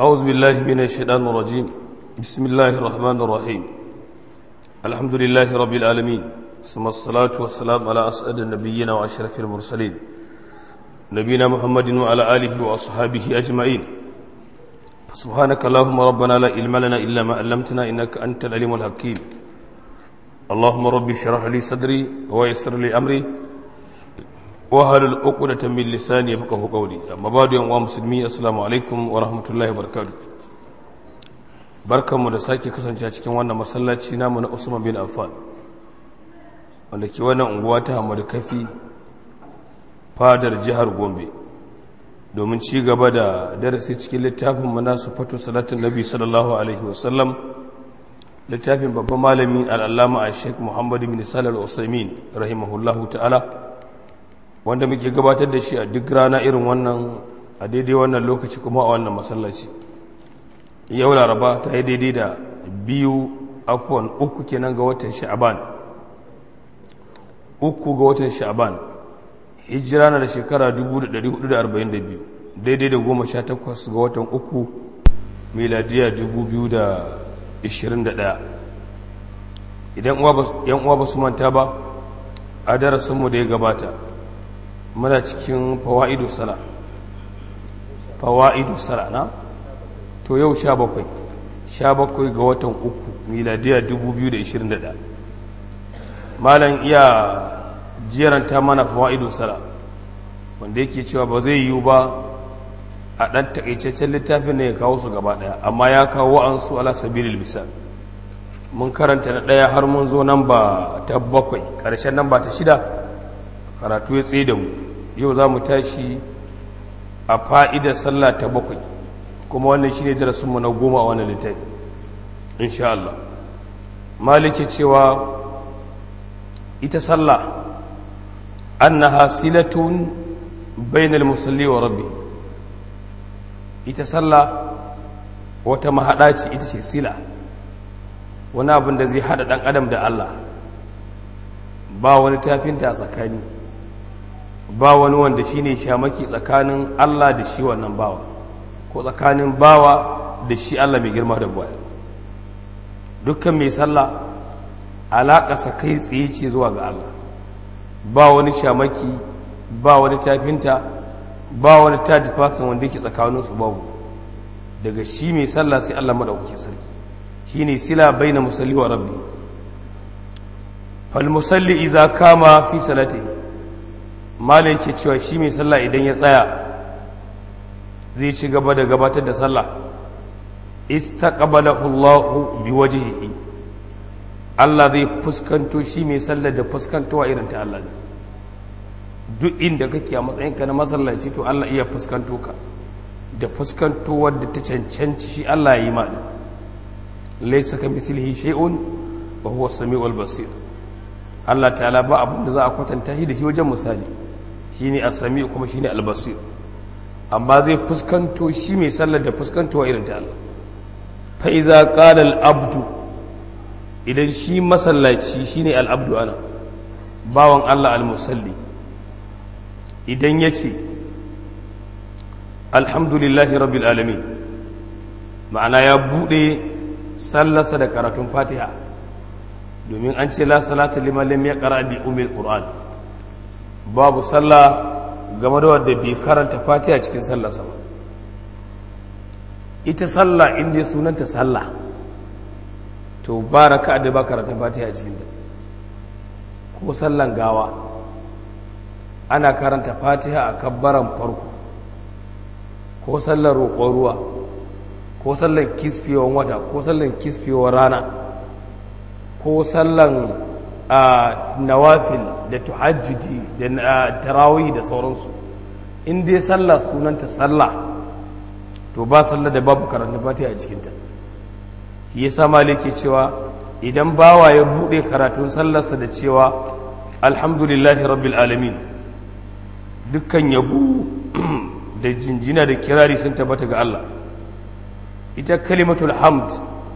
أعوذ بالله من الشيطان الرجيم بسم الله الرحمن الرحيم الحمد لله رب العالمين ثم الصلاة والسلام على أسعد النبيين وأشرف المرسلين نبينا محمد وعلى آله وأصحابه أجمعين سبحانك اللهم ربنا لا علم لنا إلا ما علمتنا إنك أنت العليم الحكيم اللهم رب اشرح لي صدري ويسر لي أمري وهل العقدة من لساني يفقه قولي أما بعد يا مسلمي السلام عليكم ورحمة الله وبركاته barkanmu da sake kasance a cikin wannan masallaci namu na Usman bin Affan wanda ke wannan unguwa ta Hamadu Kafi fadar jihar Gombe domin ci gaba da darasi cikin littafin mana sufatu salatin Nabi sallallahu alaihi wasallam littafin babban malami al'allama a Sheikh Muhammad bin Salih al-Usaimin rahimahullahu ta'ala wanda muke gabatar da shi a duk rana irin wannan a daidai wannan lokaci kuma a wannan masallaci yau laraba ta yi daidai da biyu afuwan uku kenan ga watan sha'aban uku ga watan sha'aban hijira na da shekara 1442 daidai da goma sha takwas ga watan uku miladiya 2021 idan yan uwa ba su manta ba a darasinmu da ya gabata muna cikin fawa'idu sala fawa'idu sala na to yau sha bakwai sha bakwai ga watan uku miladiya 2021 malam iya jeranta mana fawa'idu sala wanda yake cewa ba zai yiwu ba a ɗan taƙaitaccen littafin ne ya kawo su gaba ɗaya amma ya kawo wa'ansu ala sabilil misal mun karanta na ɗaya har mun zo nan ba ta bakwai ƙarshen nan ba ta shida karatu ya tsaye da mu yau za mu tashi a fa'idar sallah ta bakwai kuma wannan shi ne darasinmu na goma a wannan littafi insha Allah maliki cewa ita sallah annaha silatun bainal musalli wa rabbi ita sallah wata mahaɗa ce ita ce sila wani abin da zai haɗa ɗan adam da Allah ba wani tafinta a tsakani ba wani wanda shi ne shamaki tsakanin Allah da shi wannan bawa ko tsakanin bawa da shi Allah mai girma da buwaya dukkan mai sallah alaƙasa kai tsaye ce zuwa ga Allah ba wani shamaki ba wani tafinta ba wani tajifasin wanda yake tsakaninsu babu daga shi mai sallah sai Allah maɗaukaki sarki shi ne sila bai na musalli wa rabbi falmusalli iza kama fi salati malin ke cewa shi mai sallah idan ya tsaya zai ci gaba da gabatar da sallah istaqbalahu Allahu biwajhihi Allah zai fuskanto shi mai sallah da fuskantowa irin ta Allah duk inda kake a matsayinka na masallaci to Allah iya fuskanto ka da fuskantowar da ta cancanci shi Allah ya yi ma laysa kamithlihi shay'un wa huwa as-sami'ul basir Allah ta'ala ba abin da za a kwatanta shi da shi wajen misali shine as-sami' kuma shine al-basir amma zai fuskanto shi mai sallar da fuskantowa irin ta Allah fa iza qala al-abdu idan shi masallaci shine al-abdu ana bawan Allah al-musalli idan yace alhamdulillahi rabbil alamin ma'ana ya bude sallarsa da karatun fatiha domin an ce la salata liman lam yaqra bi umil qur'an babu sallah game da wanda bai karanta fatiha cikin sallarsa ba ita sallah inda sunanta sallah to baraka da ba karanta fatiha cikin da ko sallan gawa ana karanta fatiha a kabbaran farko ko sallar roƙon ruwa ko sallar kisfewar wata ko sallar kisfewar rana ko sallan nawafil da tuhajjudi da tarawih da sauransu in dai sallah sunanta sallah to ba sallah da babu karanta fatiha a cikinta shi yasa maliki cewa idan bawa ya bude karatun sallarsa da cewa alhamdulillahi rabbil alamin dukkan yabo da jinjina da kirari sun tabbata ga Allah ita kalimatul hamd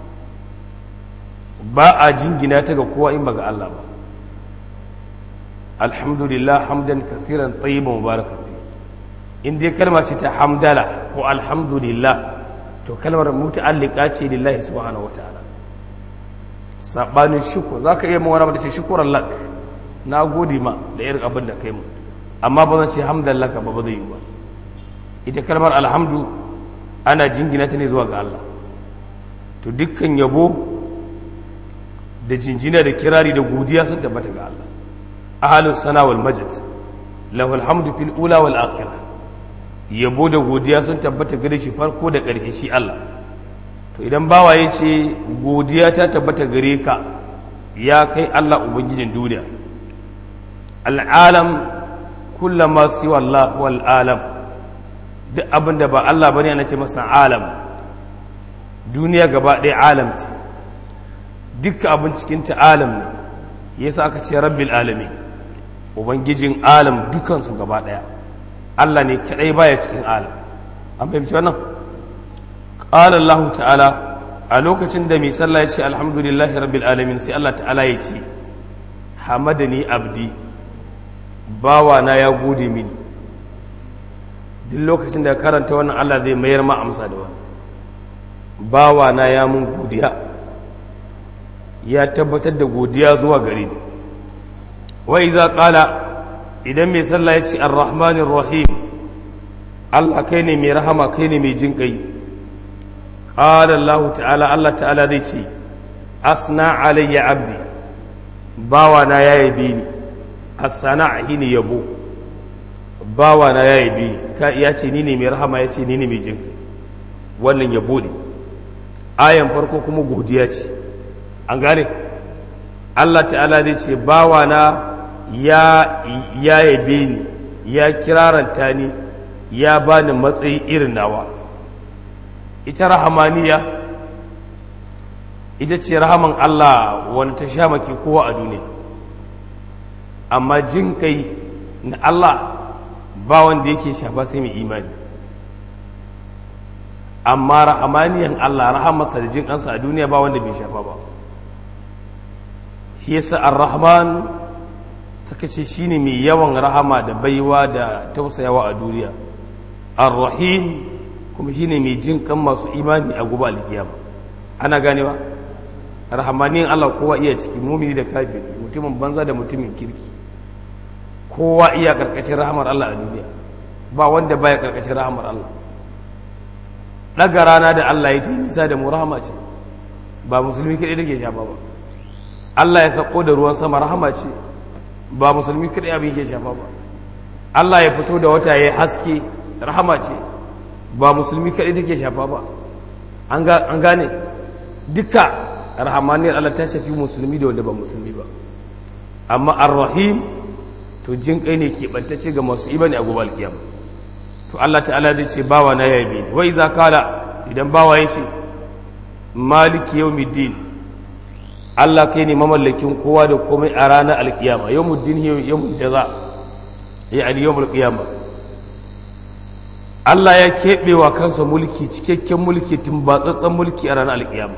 ba a jingina ta ga kowa in ba ga Allah ba alhamdulillah hamdan kasiran tayyiban mubarakan fi in dai kalma ce ta hamdala ko alhamdulillah to kalmar muta'allika ce lillahi subhanahu wataala sabanin shukur zaka iya mawara da ce shukuran lak na gode ma da irin abin da kai mu amma ba zan ce hamdallaka ba ba zai yi ba ita kalmar alhamdu ana jingina ta ne zuwa ga Allah to dukkan yabo da jinjina da kirari da godiya sun tabbata ga Allah ahalus sana wal majid lahul hamdu fil ula wal akhirah yabo da godiya sun tabbata gare shi farko da ƙarshe shi Allah to idan bawa ya ce godiya ta tabbata gare ka ya kai Allah ubangijin duniya al'alam kullama siwa Allah wal alam duk abin da ba Allah bane ana ce masa alam duniya gaba ɗaya alam ce dukkan abin cikin ta alam ne yasa aka ce rabbil alamin ubangijin alam dukansu gaba ɗaya Allah ne kadai baya cikin alam an fahimci wannan qala Allah ta'ala a lokacin da mai sallah ya ce alhamdulillahi rabbil alamin sai Allah ta'ala ya ce hamadani abdi bawa na ya gode mini duk lokacin da karanta wannan Allah zai mayar ma amsa da wani bawa na ya mun godiya ya tabbatar da godiya zuwa gare ni wa iza qala idan mai sallah ya ce ar-rahmanir rahim Allah kai ne mai rahama kai ne mai jin kai qala Allah ta'ala Allah ta'ala zai ce asna alayya abdi bawa na ya yabe ni as-sana' ne yabo bawa na ya yabe ka ya ce ni ne mai rahama ya ce ni ne mai jin kai wannan yabo ne ayan farko kuma godiya ce an gane Allah ta'ala zai ce bawa na ya yabe ni ya kiraranta ni ya bani matsayi irin nawa ita rahamaniya ita ce rahaman Allah wanda ta sha maki kowa a duniya amma jin kai na Allah ba wanda yake shafa sai mai imani amma rahamaniyan Allah rahamarsa da jin kansa a duniya ba wanda bai shafa ba shi yasa ar-rahman suka ce shine mai yawan rahama da baiwa da tausayawa a duniya ar-rahim kuma shine mai jin kan masu imani a gobe alkiyama ana ganewa rahmanin Allah kowa iya ciki mumini da kafiri mutumin banza da mutumin kirki kowa iya karkashin rahamar Allah a duniya ba wanda baya karkashin rahamar Allah daga rana da Allah ya yi nisa da mu rahama ce ba musulmi kadai take shafa ba Allah ya sako da ruwan sama rahama ce ba musulmi kadai abin yake shafa ba Allah ya fito da wata ya haske rahama ce ba musulmi kadai take shafa ba an gane duka rahamaniyar Allah ta shafi musulmi da wanda ba musulmi ba amma ar-rahim to jin kai ne keɓantacce ga masu imani a gobe alkiyama to Allah ta'ala zai ce bawa na yabi ne wai za kala idan bawa ya ce maliki yawmiddin Allah kai ne mamallakin kowa da komai a ranar alkiyama yawmuddin yawmul jaza ya ali yawmul qiyama Allah ya keɓe wa kansa mulki cikakken mulki tumbatsatsen mulki a ranar alkiyama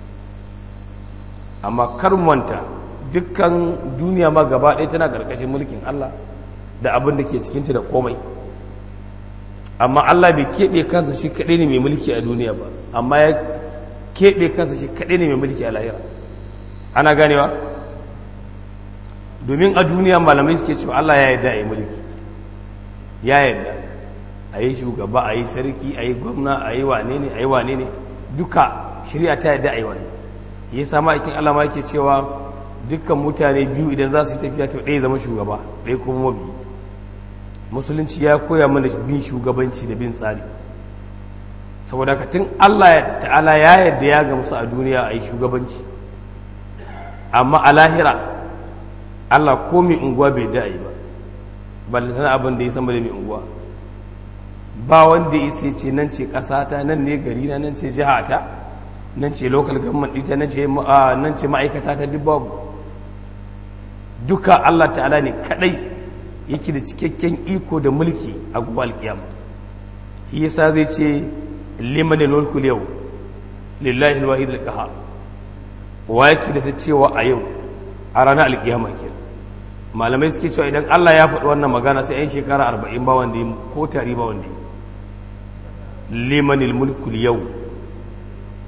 amma kar manta dukkan duniya ma gaba ɗaya tana ƙarƙashin mulkin Allah da abin da ke cikinta da komai amma Allah bai keɓe kansa shi kaɗai ne mai mulki a duniya ba amma ya keɓe kansa shi kaɗai ne mai mulki a lahira ana ganewa domin a duniya malamai suke cewa Allah ya yarda a yi mulki ya yarda a yi shugaba a yi sarki a yi gwamna a yi wane ne a yi wane ne duka shirya ta yarda a yi wani ya sama aikin Allah ma yake cewa dukkan mutane biyu idan za su yi tafiya to ɗaya zama shugaba ɗaya kuma mabi musulunci ya koya mana bin shugabanci da bin tsari saboda ka tun Allah ta'ala ya yarda ya ga musu a duniya a yi shugabanci amma a lahira Allah ko mai unguwa bai da yi ba ballantana abin da ya sama da mai unguwa ba wanda ya sai ce nan ce ƙasata nan ne gari na nan ce jihata nan ce local government ita nan ce nan ce ma'aikata ta duk babu duka Allah ta'ala ne kadai yake da cikakken iko da mulki a gobe alkiyama shi yasa zai ce liman al-mulku yau lillahi al-wahid al-qahhar wa yake da ta cewa a yau a ranar alkiyama ke malamai suke cewa idan Allah ya faɗi wannan magana sai 'yan shekara arba'in ba wanda ko tari ba wanda liman al-mulku yau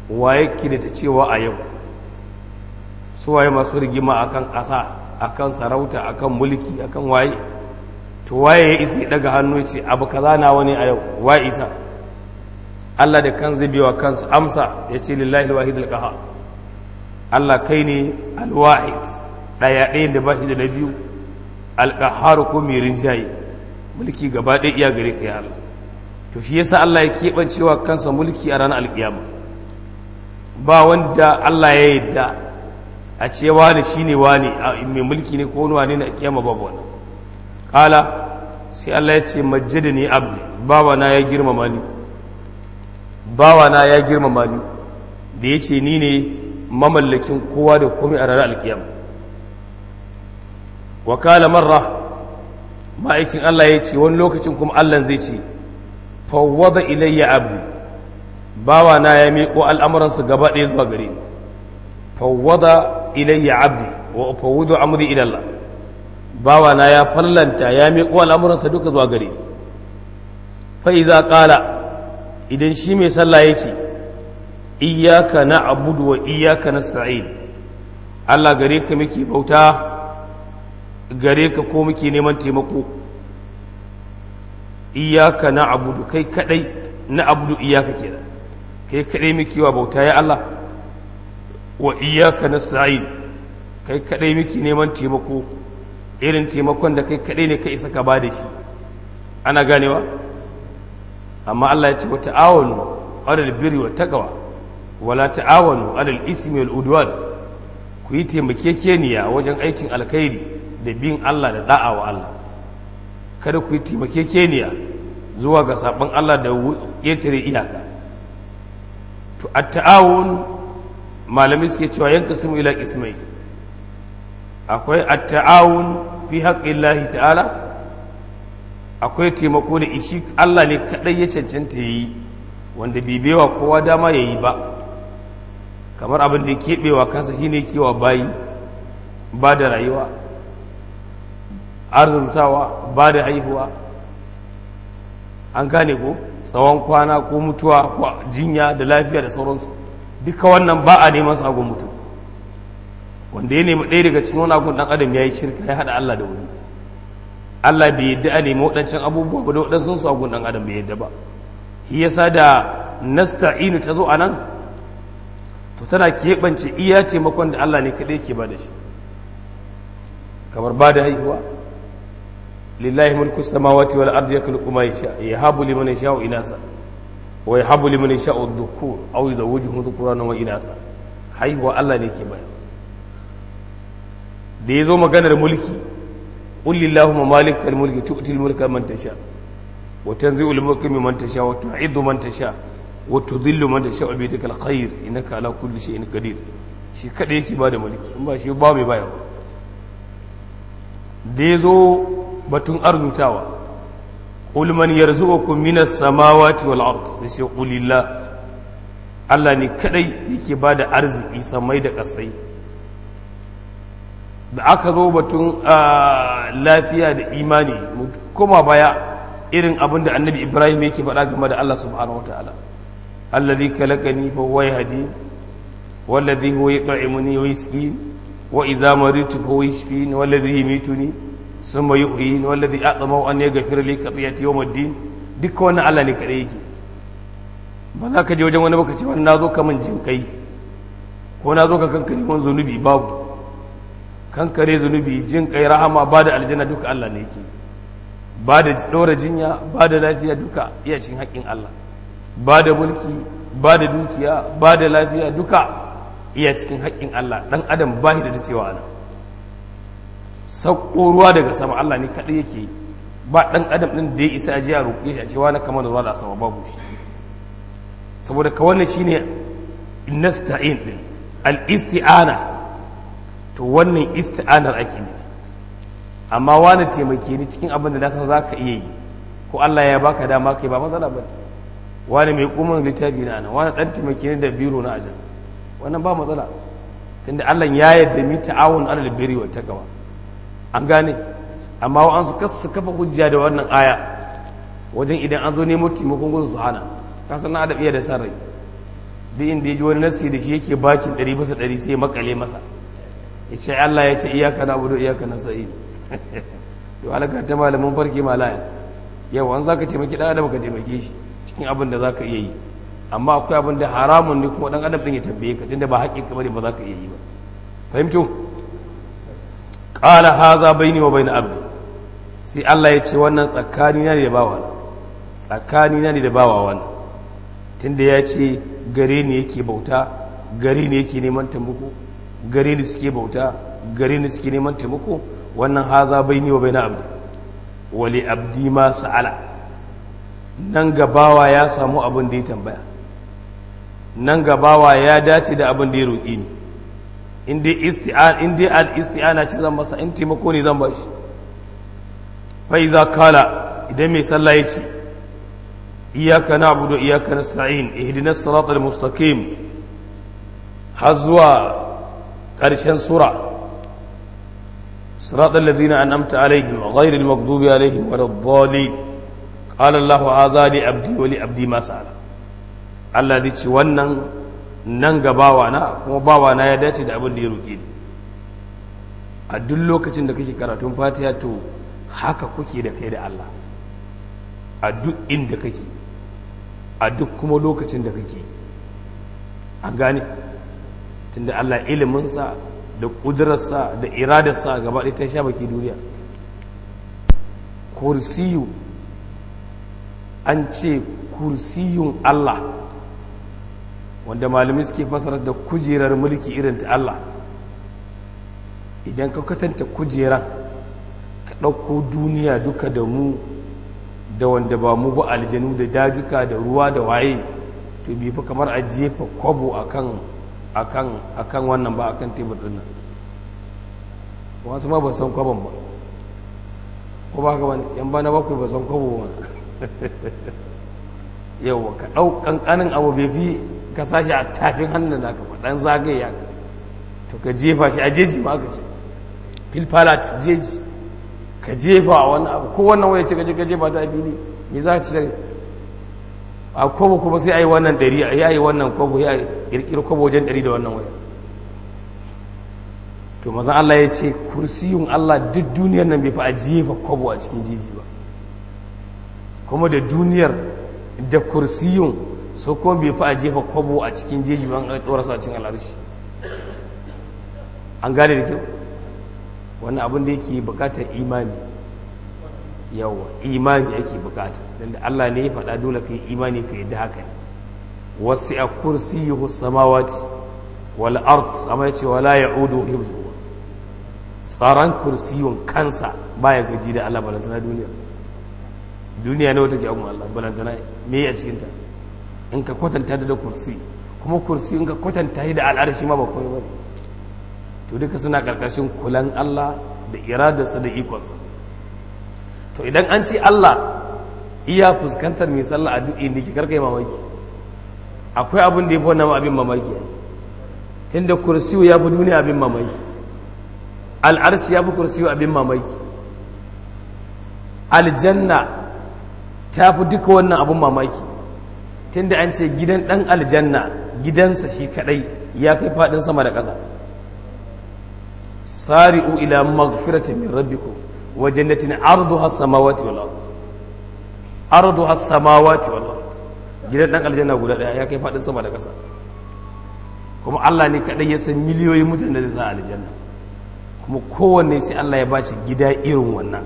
waye ki da ta cewa a yau su waye masu rigima akan ƙasa akan sarauta akan mulki akan waye to waye ya isa ya daga hannu ce abu kaza na wani a yau waye isa Allah da kan zai biwa kansu amsa ya ce lillahi alwahid alqaha Allah kai ne alwahid daya ɗayan da ba shi da na biyu alqahar ko mai rinjaye mulki gaba ɗaya iya gare ka ya Allah to shi yasa Allah ya keɓancewa kansa mulki a ranar alƙiyama ba wanda Allah ya yadda a ce wani shine wani mai mulki ne ko wani wani na kiyama babu wannan kala sai Allah ya ce majjadani abdi bawana ya girmama ni bawana ya girmama ni da ya ce ni ne mamallakin kowa da komai a ranar alkiyama wa kala marra ma'aikin Allah ya ce wani lokacin kuma Allah zai ce fawwada ilayya abdi bawana ya miƙo al'amuransu gaba ɗaya zuwa gare ni fawwada ilayya abdi wa fawwadu amri ila Allah bawana ya fallanta ya miƙo al'amuransa duka zuwa gare ni fa iza qala idan shi mai sallah ya ce iyyaka na'budu wa iyyaka nasta'in Allah gare ka muke bauta gare ka ko muke neman taimako iyyaka na'budu kai kadai na'budu iyyaka kenan kai kadai muke wa bauta ya Allah wa iyyaka nasta'in kai kadai muke neman taimako irin taimakon da kai kadai ne ka isa ka ba da shi ana ganewa amma Allah ya ce wa ta'awanu alal birri wa taqwa wala ta'awanu alal ismi wal udwan ku yi taimakekeniya wajen aikin alkhairi da bin Allah da da'a wa Allah kada ku yi taimakekeniya zuwa ga sabon Allah da ƙetare iyaka to at-ta'awun malamai suke cewa yanka simu ila ismai akwai at-ta'awun fi haqqillahi ta'ala akwai taimako da ishi Allah ne kadai ya cancanta yayi wanda bibewa kowa dama yayi ba kamar abin da ya keɓewa kansa shine kewa bayi ba da rayuwa arzurtawa ba da haihuwa an gane ko tsawon kwana ko mutuwa ko jinya da lafiya da sauransu duka wannan ba a neman su agun mutum wanda ya nemi ɗaya daga cikin wani agun ɗan adam ya yi shirka ya haɗa Allah da wani Allah bai yadda a nemi waɗancan abubuwa ba da waɗansu su agun ɗan adam bai yadda ba shi yasa da nasta'inu ta zo a nan to tana keɓance iya taimakon da Allah ne kaɗai ke ba da shi kamar ba da haihuwa lillahi mulku samawati wal ardi yakhluqu ma yasha yahabu liman yasha'u inasa wa yahabu liman yasha'u dhukur aw yuzawwijuhu dhukurana wa inasa haihuwa Allah ne ke bayar da yazo maganar mulki qul lillahumma malikal mulki tu'til mulka man tasha wa tanzi'ul mulka mimman tasha wa tu'iddu man tasha wa tudhillu man tasha bi yadikal khair innaka ala kulli shay'in qadir shi kada yake bada mulki in ba shi ba mai bayarwa da yazo batun arzutawa qul man yarzuqukum minas samawati wal ard sai qulillah Allah ne kadai yake bada arziki samai da kasai da aka zo batun lafiya da imani kuma baya irin abin da annabi ibrahim yake faɗa game da Allah subhanahu wataala alladhi khalaqani fa huwa yahdi والذي هو يطعمني ويسقين وإذا مرضت فهو يشفين والذي يميتني ثم يحيين والذي أطمع أن يغفر لي خطيئتي يوم الدين duk wannan Allah ne kaɗai yake ba za ka je wajen wani baka ce wani na zo ka min jin kai ko na zo ka kankare wani zunubi babu kankare zunubi jin kai rahama ba da aljanna duka Allah ne yake ba da ɗora jinya ba da lafiya duka iya cin haƙƙin Allah ba da mulki ba da dukiya ba da lafiya duka iya cikin haƙƙin Allah ɗan adam ba da cewa ana sauko ruwa daga sama Allah ne kaɗai yake ba ɗan adam ɗin da ya isa ajiya roƙe shi a cewa na kamar da ruwa da sama babu shi saboda ka wannan shine nasta'in ɗin al-isti'ana to wannan isti'anar ake ne amma wani taimake ni cikin abin da na san za ka iya yi ko Allah ya baka dama kai ba matsala ba wani mai kuma littafi na nan wani ɗan taimake ni da biro na ajan wannan ba matsala tunda Allah ya yarda mi ta'awun alal birri wa taqwa an gane amma wa an su kasu kafa hujja da wannan aya wajen idan an zo nemo taimakon gudu su hana ka san adam iya da san rai duk inda ya ji wani nassi da shi yake bakin ɗari bisa ɗari sai ya makale masa ya ce Allah ya ce iyaka na abudu iyaka na sa'i to alaka ta malamin farki malaya yau an za ka taimaki ɗan adam ka taimake shi cikin abin da za ka iya yi amma akwai abin da haramun ne kuma ɗan adam ɗin ya tambaye ka tunda ba haƙƙin ka bane ba za ka iya yi ba fahimto qala haza baini wa bain abdi sai Allah ya ce wannan tsakani na ne da bawa tsakani na ne da bawa wannan tunda ya ce gare ni yake bauta gare ni yake neman taimako gare ni suke bauta gare ni suke neman taimako wannan haza baini wa bain abdi wali abdi ma sa'ala nan gabawa ya samu abin da ya tambaya nan gabawa ya dace da abin da ya roƙi ni in dai al-isti'ana ce zan masa in taimako ne zan bashi fa iza kala idan mai sallah ya ce iyaka na'budu iyaka nasta'in ihdinas siratal mustaqim har zuwa ƙarshen sura صراط الذين أنعمت عليهم غير المغضوب عليهم ولا الضالين قال الله هذا لعبدي ولعبدي ما سأل Allah zai ce wannan nan ga bawana kuma bawana ya dace da abin da ya roƙe ni a duk lokacin da kake karatun fatiha to haka kuke da kai da Allah a duk inda kake a duk kuma lokacin da kake an gane tunda Allah iliminsa da ƙudurarsa da iradarsa gaba ɗaya ta sha baki duniya kursiyu an ce kursiyun Allah wanda malamai suke fasarar da kujerar mulki irin ta Allah idan ka katanta kujeran ka ɗauko duniya duka da mu da wanda ba mu ba aljanu da dajuka da ruwa da waye to bi fa kamar a jefa kwabo akan akan akan wannan ba akan tebur din nan wasu ma ba san kwabon ba ko ba ka wani yan bana bakwai ba san kwabo ba yau ka ɗau ƙanƙanin abu bai fi ka sashi a tafin hannun da ka ɗan zagaya to ka jefa shi a jeji ma ka ce filfalat jeji ka jefa a wani abu ko wannan waya ce ka je ka jefa ta fili me za ka ci a kwabo kuma sai a yi wannan ɗari a yi wannan kwabo ya ƙirƙiri kwabo wajen ɗari da wannan waya to mazan Allah ya ce kursiyun Allah duk duniyar nan bai fi a jefa kwabo a cikin jeji ba kuma da duniyar da kursiyun so kuma bai fi a jefa kwabo a cikin jeji ban a ɗora sa cin al'arshi an gane da kyau wani abin da yake bukatar imani yawa imani yake bukata don da Allah ne ya faɗa dole ka yi imani ka yi da haka wasu a kursiyuhu samawati wal ard amma ya ce wala ya'udu hifzu tsaron kursiyun kansa baya gaji da Allah balantana duniya duniya ne wata ke agun Allah balantana me a cikinta in ka kwatanta da kursi kuma kursi in ka kwatanta da al'arshi ma ba komai ba to duka suna karkashin kulan Allah da iradarsa da ikonsa to idan an ce Allah iya fuskantar mai sallah a duk inda ke karkai mamaki akwai abin da ya fi wannan abin mamaki tunda kursiyu ya fi duniya abin mamaki al'arshi ya fi kursiyu abin mamaki aljanna ta fi duka wannan abin mamaki tunda an ce gidan ɗan aljanna gidansa shi kadai ya kai faɗin sama da ƙasa sari'u ila magfiratin min rabbikum wa jannatin arduha as-samawati wal ard arduha as-samawati wal ard gidan ɗan aljanna guda ɗaya ya kai faɗin sama da ƙasa kuma Allah ne kadai ya san miliyoyin mutane da za aljanna kuma kowanne sai Allah ya bashi gida irin wannan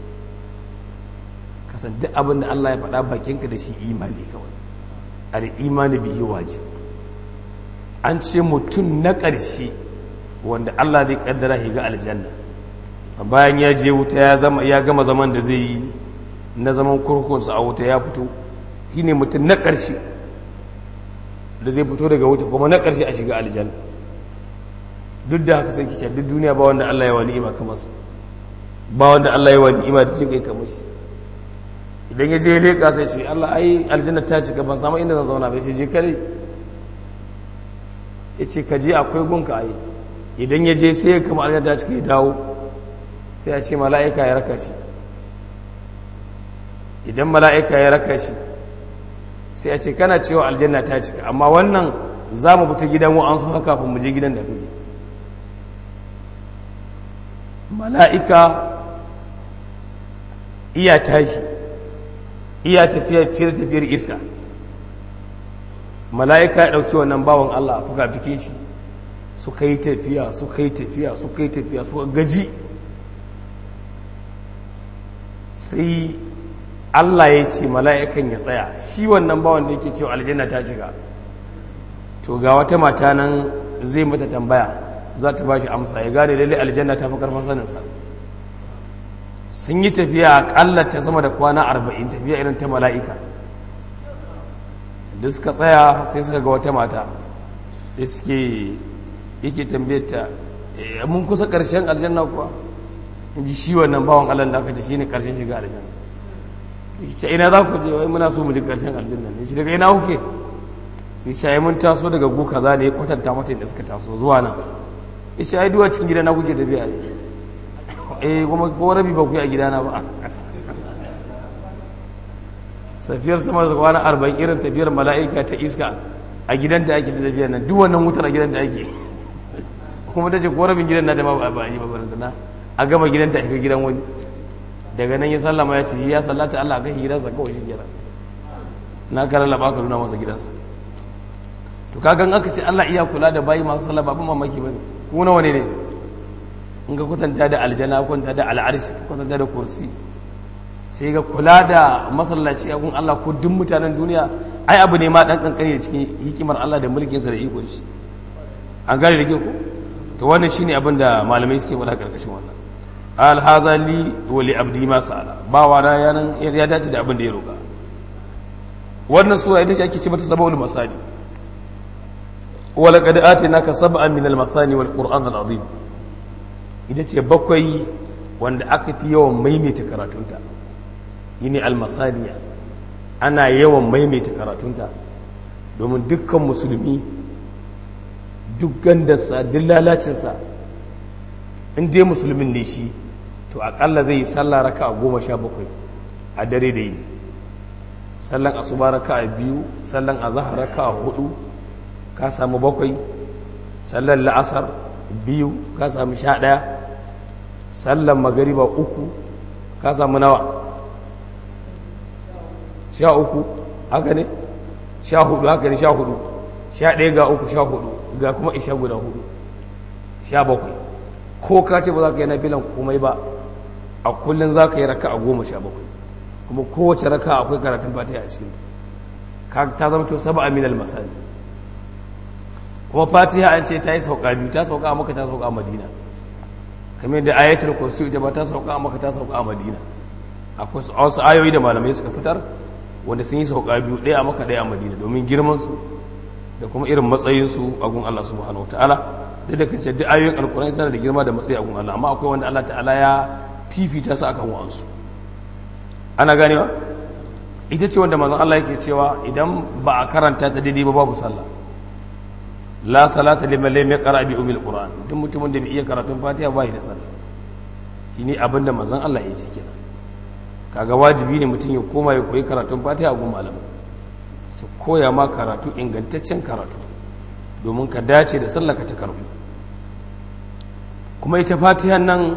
kasan duk abin da Allah ya faɗa bakinka da shi imani kawai al'imani bihi wajib an ce mutum na ƙarshe wanda Allah zai ƙaddara ya ga aljanna bayan ya je wuta ya gama zaman da zai yi na zaman kurkunsa a wuta ya fito shi ne mutum na ƙarshe da zai fito daga wuta kuma na ƙarshe a shiga aljanna duk da haka sai kice duk duniya ba wanda Allah ya wa ni'ima kamar su ba wanda Allah ya wa ni'ima da cikin kamar shi idan ya je leƙa sai ce Allah ai aljanna ta cika ban samu inda zan zauna bai ce je kare ya ce ka je akwai gunka ai idan ya je sai ya kama aljanna ta cika ya dawo sai ya ce mala'ika ya raka shi idan mala'ika ya raka shi sai ya ce kana cewa aljanna ta cika amma wannan za mu fita gidan wa'ansu haka kafin mu je gidan da kake mala'ika iya tashi iya tafiya fiye tafiyar iska mala'ika ya ɗauki wannan bawan Allah a fuka fikin shi suka yi tafiya suka yi tafiya suka yi tafiya suka gaji sai Allah ya ce mala'ikan ya tsaya shi wannan bawan da yake cewa aljanna ta cika to ga wata mata nan zai mata tambaya za ta ba shi amsa ya gane lalle aljanna ta fi karfin saninsa sun yi tafiya akalla ta sama da kwana arba'in tafiya irin ta mala'ika da suka tsaya sai suka ga wata mata da suke yake tambayar ta mun kusa ƙarshen aljanna kuwa in ji shi wannan bawan allah da aka ce shi ne ƙarshen shiga aljanna ce ina za ku je wai muna so mu ji ƙarshen aljanna ne shi daga ina kuke sai ce mun taso daga gu kaza ne ya kwatanta mata da suka taso zuwa nan ya ce ai duwa cikin gidana kuke tafiya ne eh kuma ko rabi ba ku a gidana ba safiyar sama da kwana arba'in irin tafiyar mala'ika ta iska a gidanta ake da tafiyar nan duk wannan wutar a gidanta ake kuma ta ce ko rabin gidan na da ma ba a yi ba barantana a gama gidanta a gidan wani daga nan ya sallama ya ce ya sallata Allah kan gidansa kawai shi kenan na kara laba ka nuna masa gidansa to kagan aka ce Allah iya kula da bayi masu sallah ba mamaki bane ku nawa ne ne in ga kwatanta da aljana kwatanta da al'arshi kwatanta da kursi sai ga kula da masallaci a gun Allah ko duk mutanen duniya ai abu ne ma dan kankani da cikin hikimar Allah da mulkinsa da ikon shi an gane da ke ko to wannan shine abin da malamai suke faɗa karkashin wannan al haza li wa li abdi ma sa'ala ba wa na yanan ya dace da abin da ya roka wannan sura ita ce ake ce mata sabawul masali wa laqad atinaka sab'an min al masani wal qur'an al azim ita ce bakwai wanda aka fi yawan maimaita karatunta yini almasaniya ana yawan maimaita karatunta domin dukkan musulmi duk gandarsa duk lalacinsa in dai musulmin ne shi to akalla zai yi sallah raka a goma sha bakwai a dare da yi sallan asuba raka a biyu sallan azahar raka a hudu ka samu bakwai sallan la'asar biyu ka samu sha ɗaya sallan magariba uku ka samu nawa sha uku haka ne sha hudu haka ne sha hudu sha ɗaya ga uku sha hudu ga kuma isha guda hudu sha bakwai ko ka ce ba za ka yi na filan komai ba a kullum za ka yi raka a goma sha bakwai kuma kowace raka akwai karatun fatiha a cikin ka ta zama to saba aminal masali kuma fatiha an ce ta yi sauka biyu ta sauka a maka ta sauka a madina kamar da ayatul kursi ita ba ta sauka a maka ta sauka a madina akwai wasu ayoyi da malamai suka fitar wanda sun yi sauka biyu ɗaya a maka ɗaya a madina domin girmansu da kuma irin matsayinsu a gun Allah subhanahu wataala duk da kace duk ayoyin alkurani suna da girma da matsayi a gun Allah amma akwai wanda Allah ta'ala ya fifita su akan wa'ansu ana ganewa ita ce wanda manzon Allah yake cewa idan ba a karanta ta daidai ba babu sallah la salata liman lam yaqra bi umil qur'an duk mutumin da bai iya karatun fatiha ba yi da sallah shine abin da manzon Allah ya ce kenan kaga wajibi ne mutum ya koma ya koyi karatun fatiha gun malamai su koya ma karatu ingantaccen karatu domin ka dace da sallah ka ta karbu kuma ita fatiha nan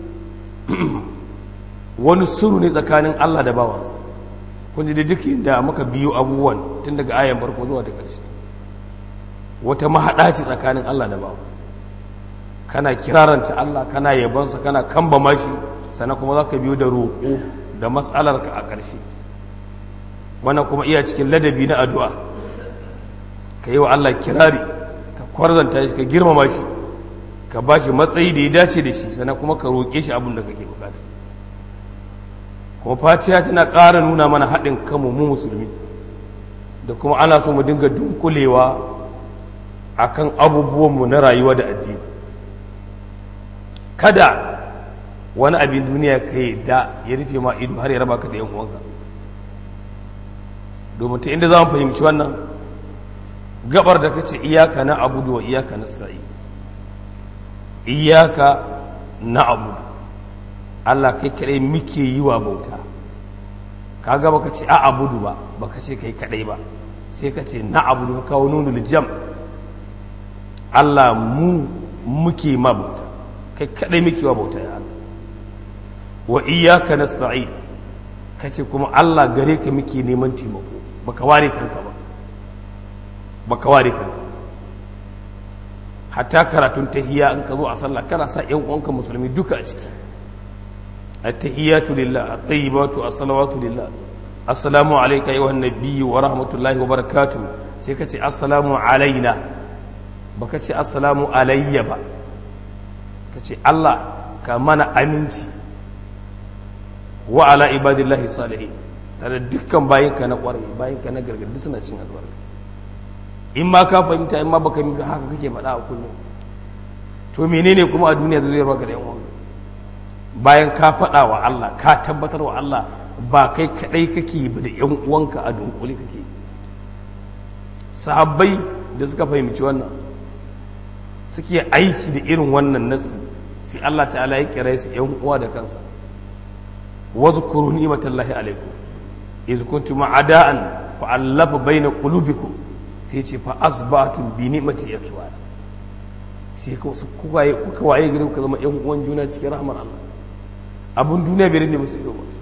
wani suru ne tsakanin Allah da bawansa kun ji da duk da muka biyo abubuwan tun daga ayan farko zuwa ta ƙarshe wata mahaɗa ce tsakanin Allah da bawa kana kiraranta Allah kana yabonsa kana kamba mashi sannan kuma za ka biyo da roƙo da matsalarka a ƙarshe wannan kuma iya cikin ladabi na addu'a ka yi wa Allah kirari ka kwarzanta shi ka girmama shi ka ba shi matsayi da ya dace da shi sannan kuma ka roƙe shi abin da kake bukata kuma fatiya tana ƙara nuna mana haɗin kanmu mu musulmi da kuma ana so mu dinga dunkulewa akan abubuwanmu na rayuwa da addini kada wani abin duniya ka yi da ya rufe ma ido har ya raba ka da yan uwanka domin ta inda za mu fahimci wannan gabar da kace iyaka na abudu wa iyaka na sa'i iyaka na abudu Allah kai kadai muke yi wa bauta kaga baka ce a abudu ba baka ce kai kadai ba sai ka ce na abudu ka kawo nunul jam Allah mu muke ma bauta kai kadai muke wa bauta ya Allah wa iyyaka nasta'in kace kuma Allah gare ka muke neman taimako baka ware kanka ba baka ware kanka hatta karatun tahiyya in ka zo a sallah kana sa ƴan uwanka musulmi duka a ciki at-tahiyyatu lillah at-tayyibatu as-salawatu lillah assalamu alayka ayyuhan nabiyyu wa rahmatullahi wa barakatuh sai ka ce assalamu alaina baka ce assalamu alayya ba ka ce Allah ka mana aminci wa ala ibadillahi salihin tare dukkan bayinka na kwarai bayinka na gargadi suna cin albarka in ma ka fahimta in ma baka yi haka kake faɗa a kullum to menene kuma a duniya zai baka da yan uwan bayan ka faɗa wa Allah ka tabbatar wa Allah ba kai kadai kake ba da yan uwanka a dunkule kake sahabbai da suka fahimci wannan suke aiki da irin wannan nasi sai Allah ta'ala ya kira su yan uwa da kansa wadhkuru ni'matallahi alaikum iz kuntum a'da'an fa allafa baina qulubikum sai ce fa asbatum bi ni'mati yakwana sai kuka yi kuka waye gari kuka zama yan uwan juna cikin rahmar Allah abun duniya bai rinde musu ido ba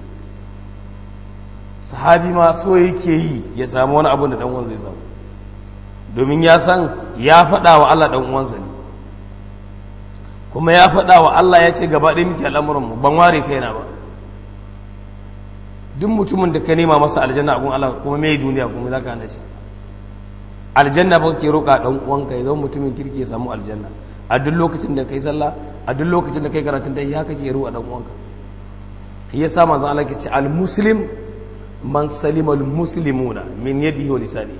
sahabi ma so yake yi ya samu wani abun da dan uwan zai samu domin ya san ya faɗa wa Allah dan uwansa ne kuma ya faɗa wa Allah ya ce gaba ɗaya muke al'amuran mu ban ware kaina ba duk mutumin da ka nema masa aljanna a gun Allah kuma mai duniya kuma za ka hana shi aljanna ba ke roƙa ɗan uwanka ya zama mutumin kirki ya samu aljanna a duk lokacin da kai sallah a duk lokacin da kai karatun da ya kake roƙa ɗan uwanka ya sa manzo Allah ke ce al muslim man salima al muslimuna min yadihi wa lisani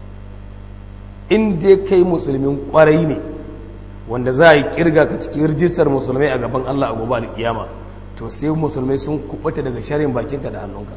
in dai kai musulmin kwarai ne wanda za a yi kirga ka cikin rijistar musulmai a gaban Allah a gobe kiyama to sai musulmai sun kubuta daga sharin bakinka da hannunka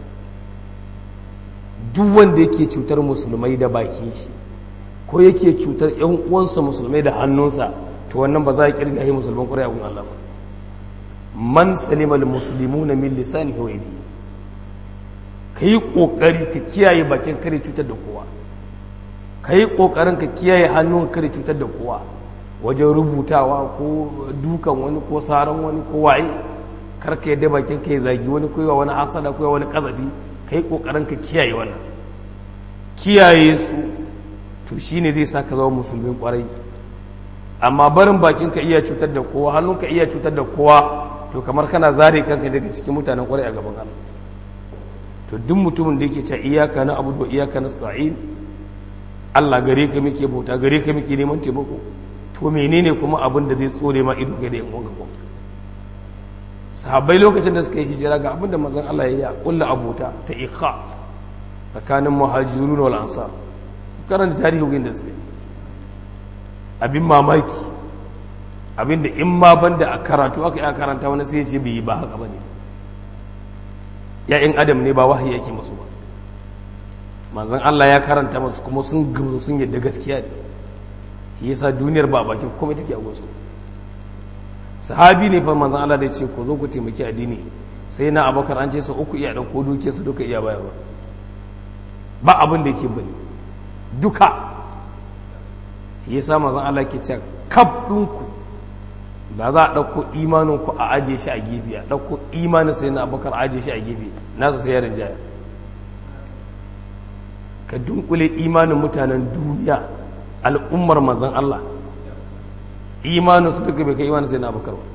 duk wanda yake cutar musulmai da bakin shi ko yake cutar yan uwansa musulmai da hannunsa to wannan ba za a kirga yi musulman ƙwarai a gun Allah ba man salimal muslimuna min lisanihi wa yadihi kai kokari ka kiyaye bakin kare cutar da kowa kai kokarin ka kiyaye hannun kare cutar da kowa wajen rubutawa ko dukan wani ko saran wani ko waye karka yadda bakin ka ya zagi wani ko wani hasada ko wani kazafi kai kokarin ka kiyaye wannan kiyaye su to shine zai sa ka zama musulmin kwarai amma barin bakin ka iya cutar da kowa hannun ka iya cutar da kowa to kamar kana zare kanka daga cikin mutanen kwarai a gaban Allah to duk mutumin da yake cewa iyaka na abudu wa iyaka nasta'in Allah gare ka muke bauta gare ka muke neman taimako to menene kuma abin da zai tsore ma ido ga da yan uwanka sahabbai lokacin da suka yi hijira ga abin da manzon Allah ya yi kulla abota ta iqa tsakanin muhajirun wal ansar karanta tarihin da suka yi abin mamaki abin da in ma banda a karatu aka yi karanta wani sai ya ce bai yi ba haka bane ya'yan adam ne ba wahayi yake musu ba manzon Allah ya karanta masu kuma sun gamsu sun yadda gaskiya ne yasa duniyar ba bakin komai take a wasu sahabi ne fa manzon Allah da ce ku zo ku taimaki addini sai na abakar an ce su uku iya dauko duke su duka iya bayarwa ba abin da yake bane duka yasa manzon Allah ke ce kaf ɗinku ba za a ɗauko imanin ku a ajiye shi a gefe a ɗauko imanin sai na abakar ajiye shi a gefe nasa sai ya rinjaya ka dunkule imanin mutanen duniya al'ummar manzon Allah imanin su duka bai kai imanin sai na abakar ba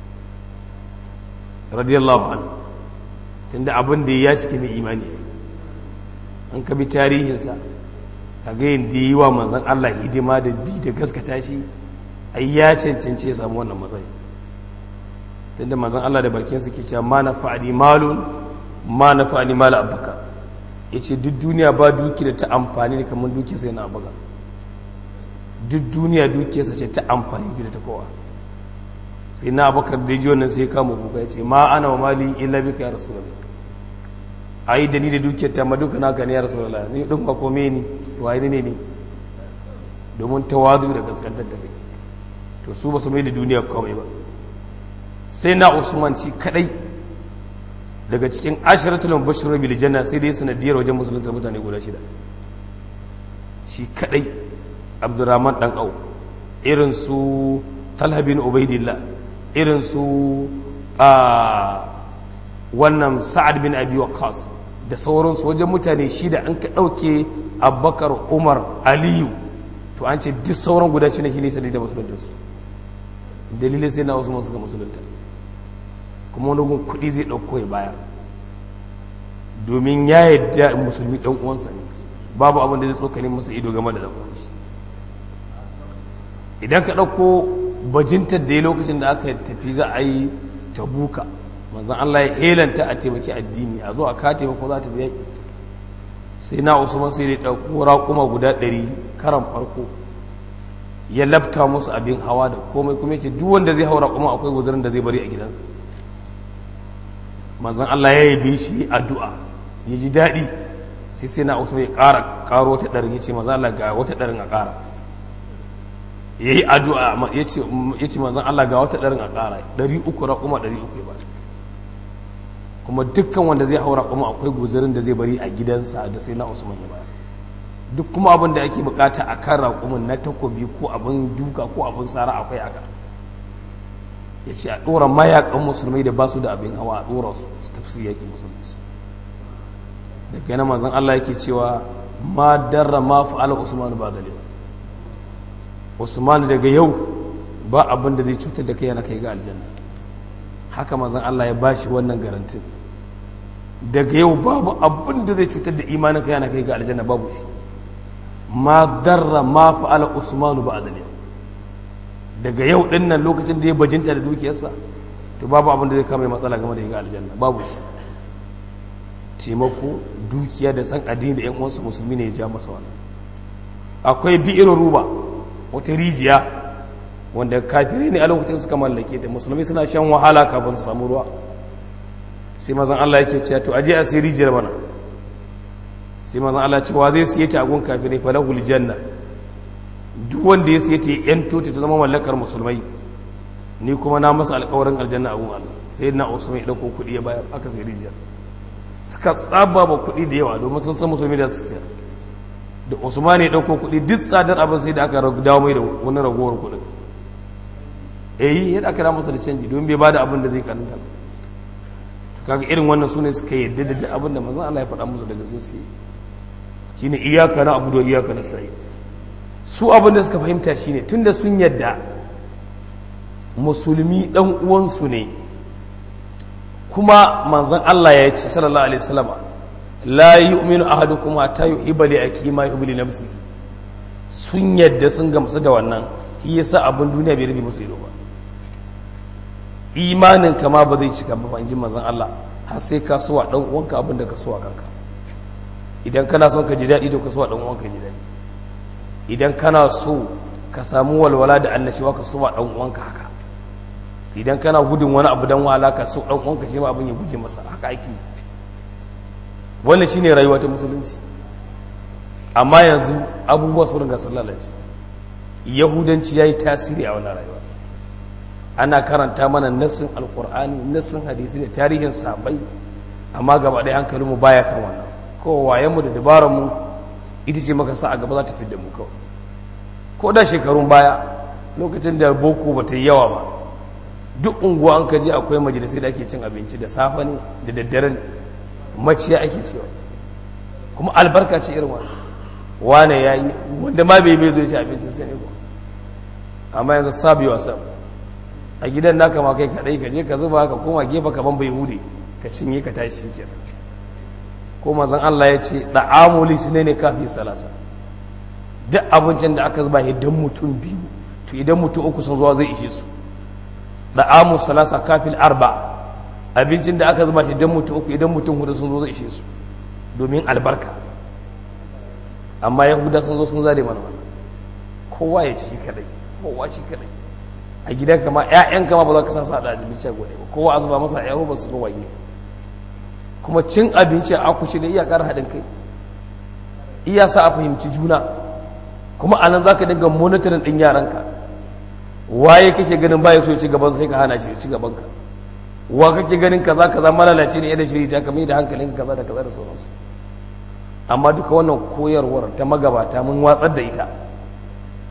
radiyallahu anhu tunda abin da ya cike mai imani an ka bi tarihinsa ka ga yadda yi wa manzon Allah hidima da bi da gaskata shi ai ya cancanci ya samu wannan matsayi tunda manzon Allah da bakin su ke cewa ma na fa'ali malun ma na fa'ali mala abaka yace duk duniya ba duki da ta amfani da kamar duki sai na abaka duk duniya dukiyarsa ce ta amfani da ta kowa sai na abakar da ji wannan sai kama kuka ya ce ma ana wa mali illa bika ya rasulullah ai da ni da dukiyar ta ma duka naka ne ya rasulullah ni din ba kome ni waye ne ne domin tawadu da gaskantar da kai to su ba su mai da duniya komai ba sai na usman shi kadai daga cikin ashiratul bashir bil janna sai dai sanadiyar wajen musulunta mutane guda shida shi kadai abdurrahman dan au irin su talha bin ubaidillah irin su a wannan sa'ad bin abi waqas da sauransu wajen mutane shida an ka ɗauke abubakar umar aliyu to an ce duk sauran guda shi ne shi ne sadi da musuluntarsu dalilin sai na wasu masu ga musulunta kuma wani gun kuɗi zai ɗauko ya bayar domin ya yadda musulmi ɗan uwansa ne babu abin da zai tsokane masa ido game da ɗan uwansa idan ka ɗauko bajintar da ya lokacin da aka tafi za a yi tabuka manzan Allah ya helanta a taimaki addini a zo a ka taimako za ta biya sai na usman sai da ɗauko raƙuma guda ɗari karan farko ya lafta musu abin hawa da komai kuma ce duk wanda zai haura kuma akwai guzurin da zai bari a gidansa manzan Allah ya yabe shi addu'a ya ji daɗi sai sai na usman ya ƙara ƙaro wata ɗarin ya ce manzan Allah ga wata ɗarin a ƙara ya yi addu'a ya ce manzan Allah ga wata ɗarin a ƙara ɗari uku raƙuma ɗari uku ya ba kuma dukkan wanda zai haura kuma akwai guzurin da zai bari a gidansa da sai na usman ya bayar duk kuma abin da ake bukata a kan raƙumin na takobi ko abin duka ko abin tsara akwai aka ya ce a ɗora mayakan musulmai da ba su da abin hawa a ɗora su su tafi su yaƙi musulunci daga yana mazan Allah yake cewa ma darra ma fa'ala usman ba dalil usman daga yau ba abin da zai cutar da kai yana kai ga aljanna haka mazan Allah ya bashi wannan garantin daga yau babu abin da zai cutar da imanin kai yana kai ga aljanna babu shi ma darra ma fa'ala usmanu ba adali daga yau din nan lokacin da ya bajinta da dukiyarsa to babu abin da zai kama matsala game da yin aljanna babu shi taimako dukiya da san addini da yan uwansu musulmi ne ya ja masa wannan akwai bi'irin ruba wata rijiya wanda kafirai ne a lokacin suka mallake ta musulmi suna shan wahala kafin su samu ruwa sai mazan Allah yake cewa to aje a sai rijiyar mana sai mazan Allah cewa zai siye ta a gun kafirai falahul janna duk wanda ya siye ta yan tota ta zama mallakar musulmai ni kuma na masa alƙawarin aljanna a gun Allah sai na usman ya dauko kuɗi ya bayar aka sai rijiyar suka tsaba ba kuɗi da yawa domin sun san musulmi da su sayar da usman ya dauko kuɗi duk tsadar abin sai da aka dawo mai da wani ragowar kuɗin eh yadda aka masa da canji domin bai bada abin da zai karanta kaga irin wannan sune suka yadda da abin da manzon Allah ya faɗa musu daga sun su shine iyaka na abu da iyaka na sai su abin da suka fahimta shine tunda sun yadda musulmi dan uwansu ne kuma manzon Allah ya ce sallallahu alaihi wasallam la yu'minu ahadukum hatta yuhibba li akhi ma yuhibbu li nafsihi sun yadda sun gamsu da wannan shi yasa abin duniya bai rufe musu ido ba imanin kama ba zai cika ba in ji manzon Allah har sai ka suwa dan uwanka abin da ka suwa kanka idan kana son ka ji daɗi to ka suwa dan uwanka ji daɗi idan kana so ka samu walwala da annashiwa ka suwa dan uwanka haka idan kana gudun wani abu dan wala ka so dan uwanka shi ma abin ya guje masa haka ake wannan shine rayuwa ta musulunci amma yanzu abubuwa sun riga sun lalace yahudanci ya yi tasiri a wannan rayuwa ana karanta mana nassin alkur'ani nassin hadisi da tarihin sahabbai amma gaba ɗaya hankalinmu baya kan wannan ko wayenmu da dabararmu ita ce maka sa a gaba za ta fi da mu kawai ko da shekarun baya lokacin da boko ba ta yi yawa ba duk unguwa an ka je akwai majalisai da ake cin abinci da safe ne da daddare ne maciya ake cewa kuma albarka ce irin wannan wane ya yi wanda ma bai bai zo ya ci abincin sai ne ba amma yanzu sabi wa sab a gidan naka ma kai kadai ka je ka zuba ka koma gefe ka ban bai hude ka cinye ka tashi shi kenan ko manzon Allah ya ce da'amu li ne kafi salasa duk abincin da aka zuba idan mutum biyu to idan mutum uku sun zuwa zai ishe su da'amu salasa kafil arba abincin da aka zuba idan mutum uku idan mutum hudu sun zo zai ishe su domin albarka amma yahuda sun zo sun zare mana wannan kowa ya ci shi kadai kowa shi kadai a gidan kama ƴaƴan kama ba za ka sa sa da abinci gode ba kowa azuba masa ƴaƴan ba su ga waye kuma cin abinci a kushi da iyakar haɗin kai iya sa a fahimci juna kuma anan za ka dinga monitorin ɗin yaranka waye kake ganin baya so ya ci gaban sai ka hana shi ya ci gaban ka wa kake ganin kaza kaza malalaci ne yadda shiri ta kamar da hankalin kaza da kaza da sauransu amma duka wannan koyarwar ta magabata mun watsar da ita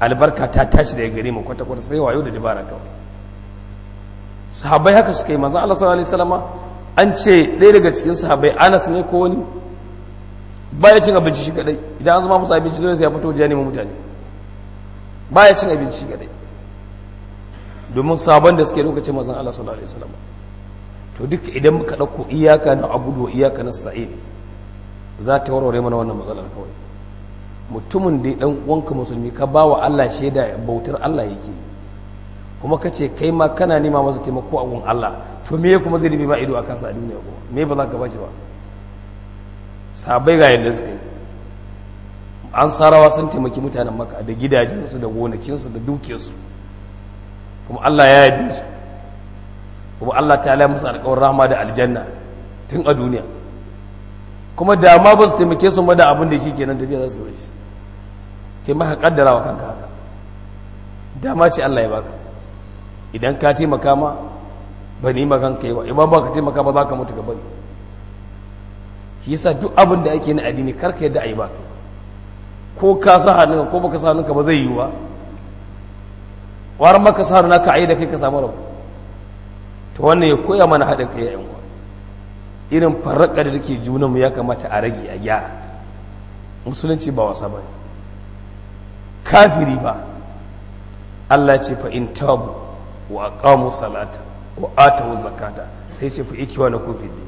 albarka ta tashi daga gare mu kwata kwata sai wayo da dabara kawai sahabbai haka suka yi manzo Allah sallallahu alaihi wasallam an ce ɗaya daga cikin sahabbai Anas ne ko wani baya cin abinci shi kadai idan an zama musu abinci dole sai ya fito wajen neman mutane baya cin abinci shi kadai domin sabon da suke lokacin manzon Allah sallallahu alaihi wasallam to duk idan muka dauko iyaka na abudu wa iyaka na sa'id za ta warware mana wannan matsalar kawai mutumin da dan uwanka musulmi ka ba wa Allah shaida bautar Allah yake kuma ka ce kai ma kana nema masa taimako a gun Allah to me kuma zai rubi ba ido a kansa a duniya kuma me ba za ka bashi ba sabai ga yadda suka yi an sarawa sun taimaki mutanen maka da gidajensu da gonakinsu da dukiyarsu kuma Allah ya yabe su kuma Allah ta ala musu alƙawar rahama da aljanna tun a duniya kuma da ma ba su taimake su ma da abin da shi kenan tafiya za su shi kai maka kaddara wa kanka haka dama ce Allah ya baka idan ka taimaka ma ba ni ma kanka yi ba idan ba ka taimaka ba za ka mutu gaba shi yasa duk abin da ake na addini karka yadda a yi baka ko ka sa hannunka ko baka sa hannunka ba zai yi ba war maka sa hannunka a yi da kai ka samu rabu to wannan ya koya mana haɗin kai yayin uwa irin farraka da take junanmu ya kamata a rage a gyara musulunci ba wasa ba kafiri ba Allah ce fa in tabu wa aqamu salata wa atu zakata sai ce fa ikiwa na kofi din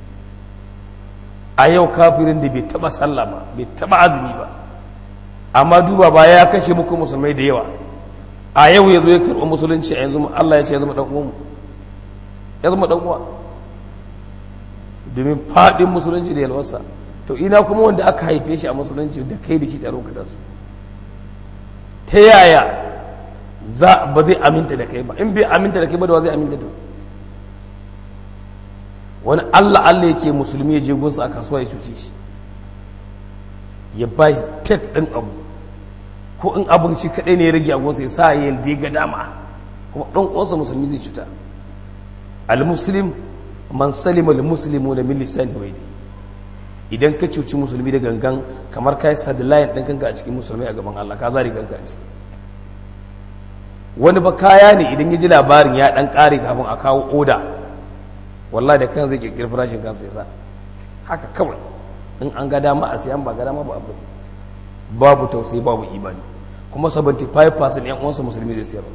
a yau kafirin da bai taba sallah ba bai taba azumi ba amma duba ba ya kashe muku musulmai da yawa a yau ya zo ya karɓi musulunci a yanzu Allah ya ce ya zama ɗan uwanmu ya zama ɗan uwa domin faɗin musulunci da yalwarsa to ina kuma wanda aka haife shi a musulunci da kai da shi tare ka su ta yaya za ba zai aminta da kai ba in bai aminta da kai ba da wa zai aminta da wani Allah Allah yake musulmi ya je gunsa a kasuwa ya cuce shi ya ba fek ɗin abu ko in abin shi kaɗai ne ya rage a gunsa ya sa ya yi ga dama kuma ɗan uwansa musulmi zai cuta al-muslim man salima al-muslimu da min lisani wa yadi idan ka cuci musulmi da gangan kamar kai sadlayin ɗin kanka a cikin musulmi a gaban Allah ka zari kanka a ciki wani ba kaya ne idan ya ji labarin ya ɗan ƙare kafin a kawo oda wallahi da kan zai kirkiri farashin kansa ya sa haka kawai in an ga dama a sayan ba ga dama ba abu babu tausayi babu imani kuma 75% yan uwansa musulmi zai siyar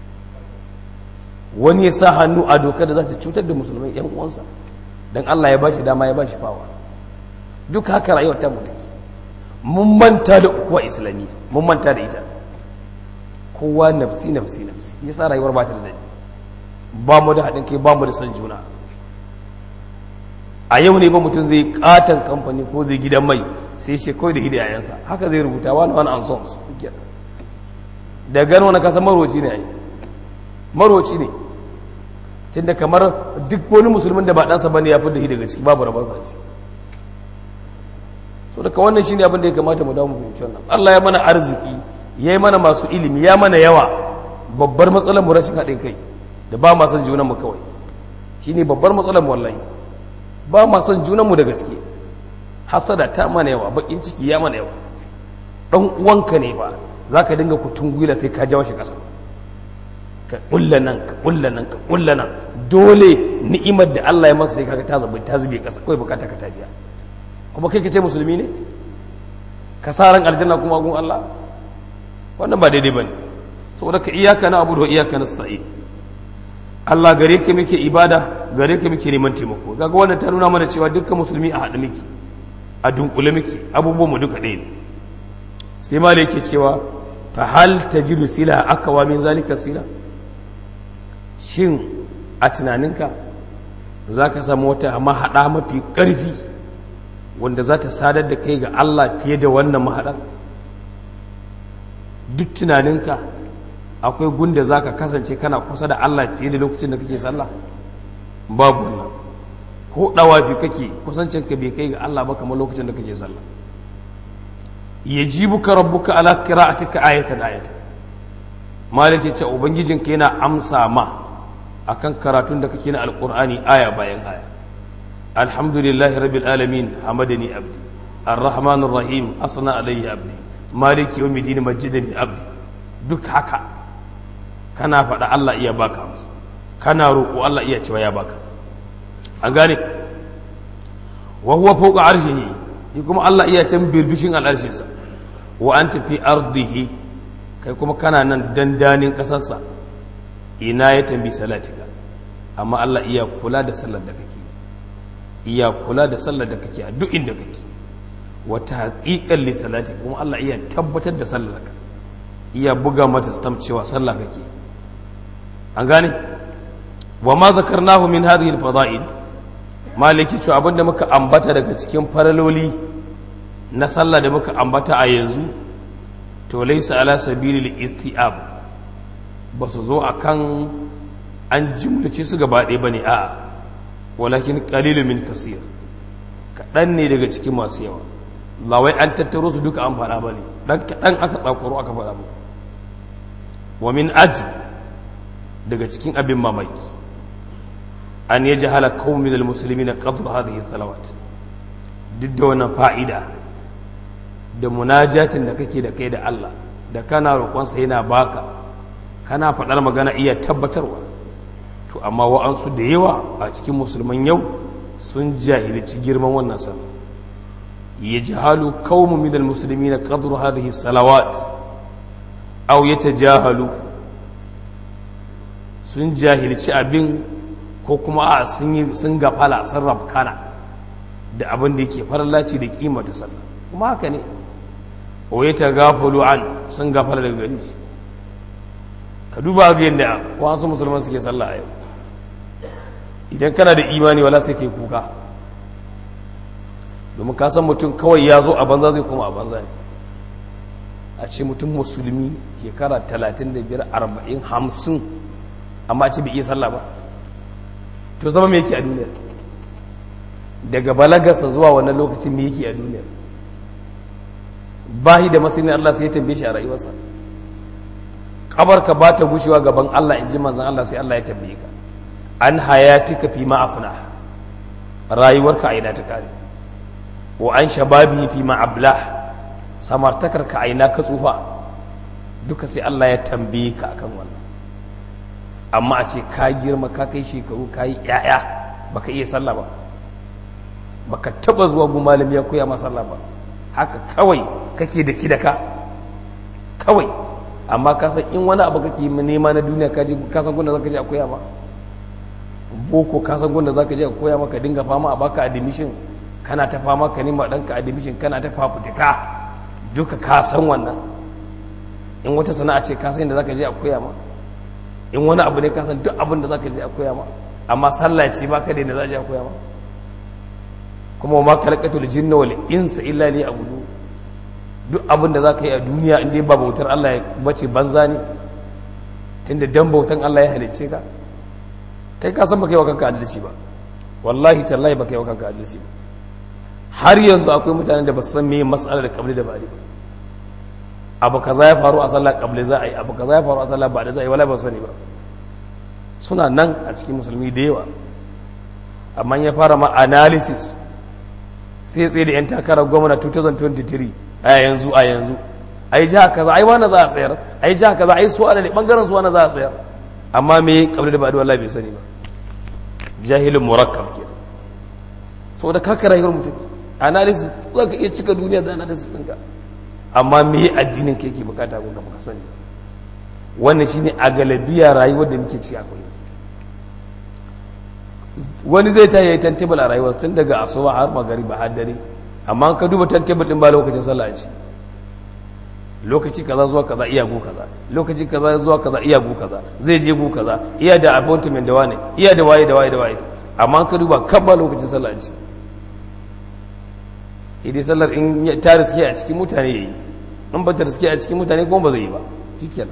wani ya sa hannu a dokar da za ta cutar da musulmai yan uwansa don Allah ya bashi dama ya bashi fawa duk haka rayuwar ta mutu mun manta da ukuwa islamiyya mun manta da ita kowa nafsi nafsi nafsi yasa rayuwar ba ta da daɗi ba mu da haɗin kai ba mu da son juna a yau ne ba mutum zai katon kamfani ko zai gidan mai sai shi kawai da hidayensa haka zai rubuta wani wani an sons da gano wani kasa maroci ne a yi maroci ne tunda kamar duk wani musulmin da ba ɗansa ba ne ya fi da daga ciki babu rabansa a ciki so daga wannan shi ne abin da ya kamata mu dawo mu fahimci wannan allah ya mana arziki ya yi mana masu ilimi ya mana yawa babbar matsalar mu rashin haɗin kai da ba ma son junanmu kawai shi ne babbar matsalar mu wallahi ba ma son junanmu da gaske hasada ta mana yawa bakin ciki ya mana yawa dan uwanka ne ba za ka dinga kutun gwila sai ka jawo shi ƙasa ka ƙulla nan ka ƙulla nan ka ƙulla nan dole ni'imar da Allah ya masa sai kaga ta zabi ta zube ƙasa kawai bukata ka ta biya kuma kai ka ce musulmi ne ka sa ran aljanna kuma gun Allah wannan ba daidai bane saboda ka iyaka na abu da iyaka na sa'i Allah gare ka muke ibada gare ka muke neman taimako kaga wannan ta nuna mana cewa dukkan musulmi a haɗu muke a dunkule muke abubuwan mu duka ɗaya ne sai ma yake cewa fa hal tajidu sila akawa min zalika sila shin a tunaninka za ka samu wata mahaɗa mafi ƙarfi wanda za ta sadar da kai ga Allah fiye da wannan mahaɗar duk tunaninka akwai gunda za ka kasance kana kusa da Allah fiye da lokacin da kake sallah babu wannan ko ɗawafi kake kusancinka bai kai ga Allah ba kamar lokacin da kake sallah yajibuka rabbuka ala qira'atika ayatan ayatan malik ya ce ubangijinka yana amsa ma akan karatun da kake na alqur'ani aya bayan aya alhamdulillahi rabbil alamin hamadani abdi arrahmanir rahim asna alayhi abdi maliki yawmiddin majjidani abdi duk haka kana faɗa Allah iya baka masa kana roƙo Allah iya cewa ya baka an gane wa huwa fawqa arshihi shi kuma Allah iya can birbishin al'arshinsa wa anta fi ardihi kai kuma kana nan dandanin ƙasarsa ina ya tambi salatika amma Allah iya kula da sallar da kake iya kula da sallar da kake a duk inda kake wata haƙiƙan li salati kuma Allah iya tabbatar da sallar ka iya buga mata stamp cewa sallah kake an gane wa ma zakarnahu min hadhihi al-fada'il maliki cewa abinda muka ambata daga cikin faraloli na sallah da muka ambata a yanzu to laysa ala sabili istiab ba su zo akan an jumlace su gaba ɗaya bane a'a walakin qalilun min kasir kaɗan ne daga cikin masu yawa lawai an tattaro su duka an faɗa bane dan kaɗan aka tsakuro aka faɗa ba wa min ajib daga cikin abin mamaki an ya jahala kawun minal musulmi na ƙadur hadhihi salawat duk da wannan fa'ida da munajatin da kake da kai da Allah da kana roƙonsa yana baka kana faɗar magana iya tabbatarwa to amma wa'ansu da yawa a cikin musulman yau sun jahilci girman wannan sallah ya jahalu kawun minal musulmi na ƙadur hadhihi salawat aw yatajahalu sun jahilci abin ko kuma a sun gafala sun rafkana da abin da yake farallaci da kima da sallah kuma haka ne waye ta gafalu an sun gafala daga gari shi ka duba ga yadda wasu musulman suke sallah a yau idan kana da imani wala sai kai kuka domin ka san mutum kawai ya zo a banza zai kuma a banza ne a ce mutum musulmi shekara 35 40 50 amma ce bai iya sallah ba to zama me yake a duniya daga balagarsa zuwa wannan lokacin me yake a duniya bahi da masani Allah sai ya tambaye shi a rayuwarsa kabarka ba ta gushewa gaban Allah in ji manzon Allah sai Allah ya tambaye ka an hayatika fi ma afna rayuwarka a ina ta kare wa an shababi fi ma ablah samartakar ka a ina ka tsufa duka sai Allah ya tambaye ka akan wannan amma a ce ka girma ka kai shekaru ka yi ‘ya'ya ba ka iya sallah ba ba ka taba zuwa gu malami ya koya ma sallah ba haka kawai kake da ki da ka kawai amma ka san in wani abu kake nema na duniya ka ka san gunda zaka je a koya ma boko ka san gunda zaka je a koya maka dinga fama a baka admission kana ta fama ka nema danka admission kana ta fafutuka duka ka san wannan in wata sana'a ce ka san inda zaka je a koya ma in wani abu ne kasan duk abin da za ka je a koya ma amma sallah ce ba ka daina za a je a koya ma kuma ma kalakatul jinna wal insa illa li abudu duk abin da za ka yi a duniya in dai ba bautar Allah ya bace banza ne tunda dan bautan Allah ya halicce ka kai ka san baka yi wa kanka adalci ba wallahi tallahi baka yi wa kanka adalci ba har yanzu akwai mutanen da ba su san me mas'alar da kabli da ba'di ba abu kaza ya faru a sallah kabli za a yi abu kaza ya faru a sallah ba da za a yi wala ba sani ba suna nan a cikin musulmi da yawa amma ya fara ma analysis sai tsaye da 'yan takarar gwamna 2023 a yanzu a yanzu a yi jiha kaza a yi wani za a tsayar a yi jiha kaza a yi suwa ne bangaren suwa na za a tsayar amma me kabli da ba da wallahi bai sani ba jahilin murakkab ke saboda kaka rayuwar mutum analysis za ka iya cika duniya da analysis ɗinka amma me yi addinin ka yake bukata ko ka sani wannan shine a galabiya rayuwar da muke ci akwai wani zai ta yi tantable a rayuwar tun daga asuba har magariba har dare amma ka duba tantable din ba lokacin sallah ce lokaci kaza zuwa kaza iya go kaza lokaci kaza zuwa kaza iya go kaza zai je go kaza iya da appointment da wane iya da waye da waye da waye amma ka duba kan ba lokacin sallah ce idai sallar in ta riske a cikin mutane yayi in ba ta riske a cikin mutane kuma ba zai yi ba shikenan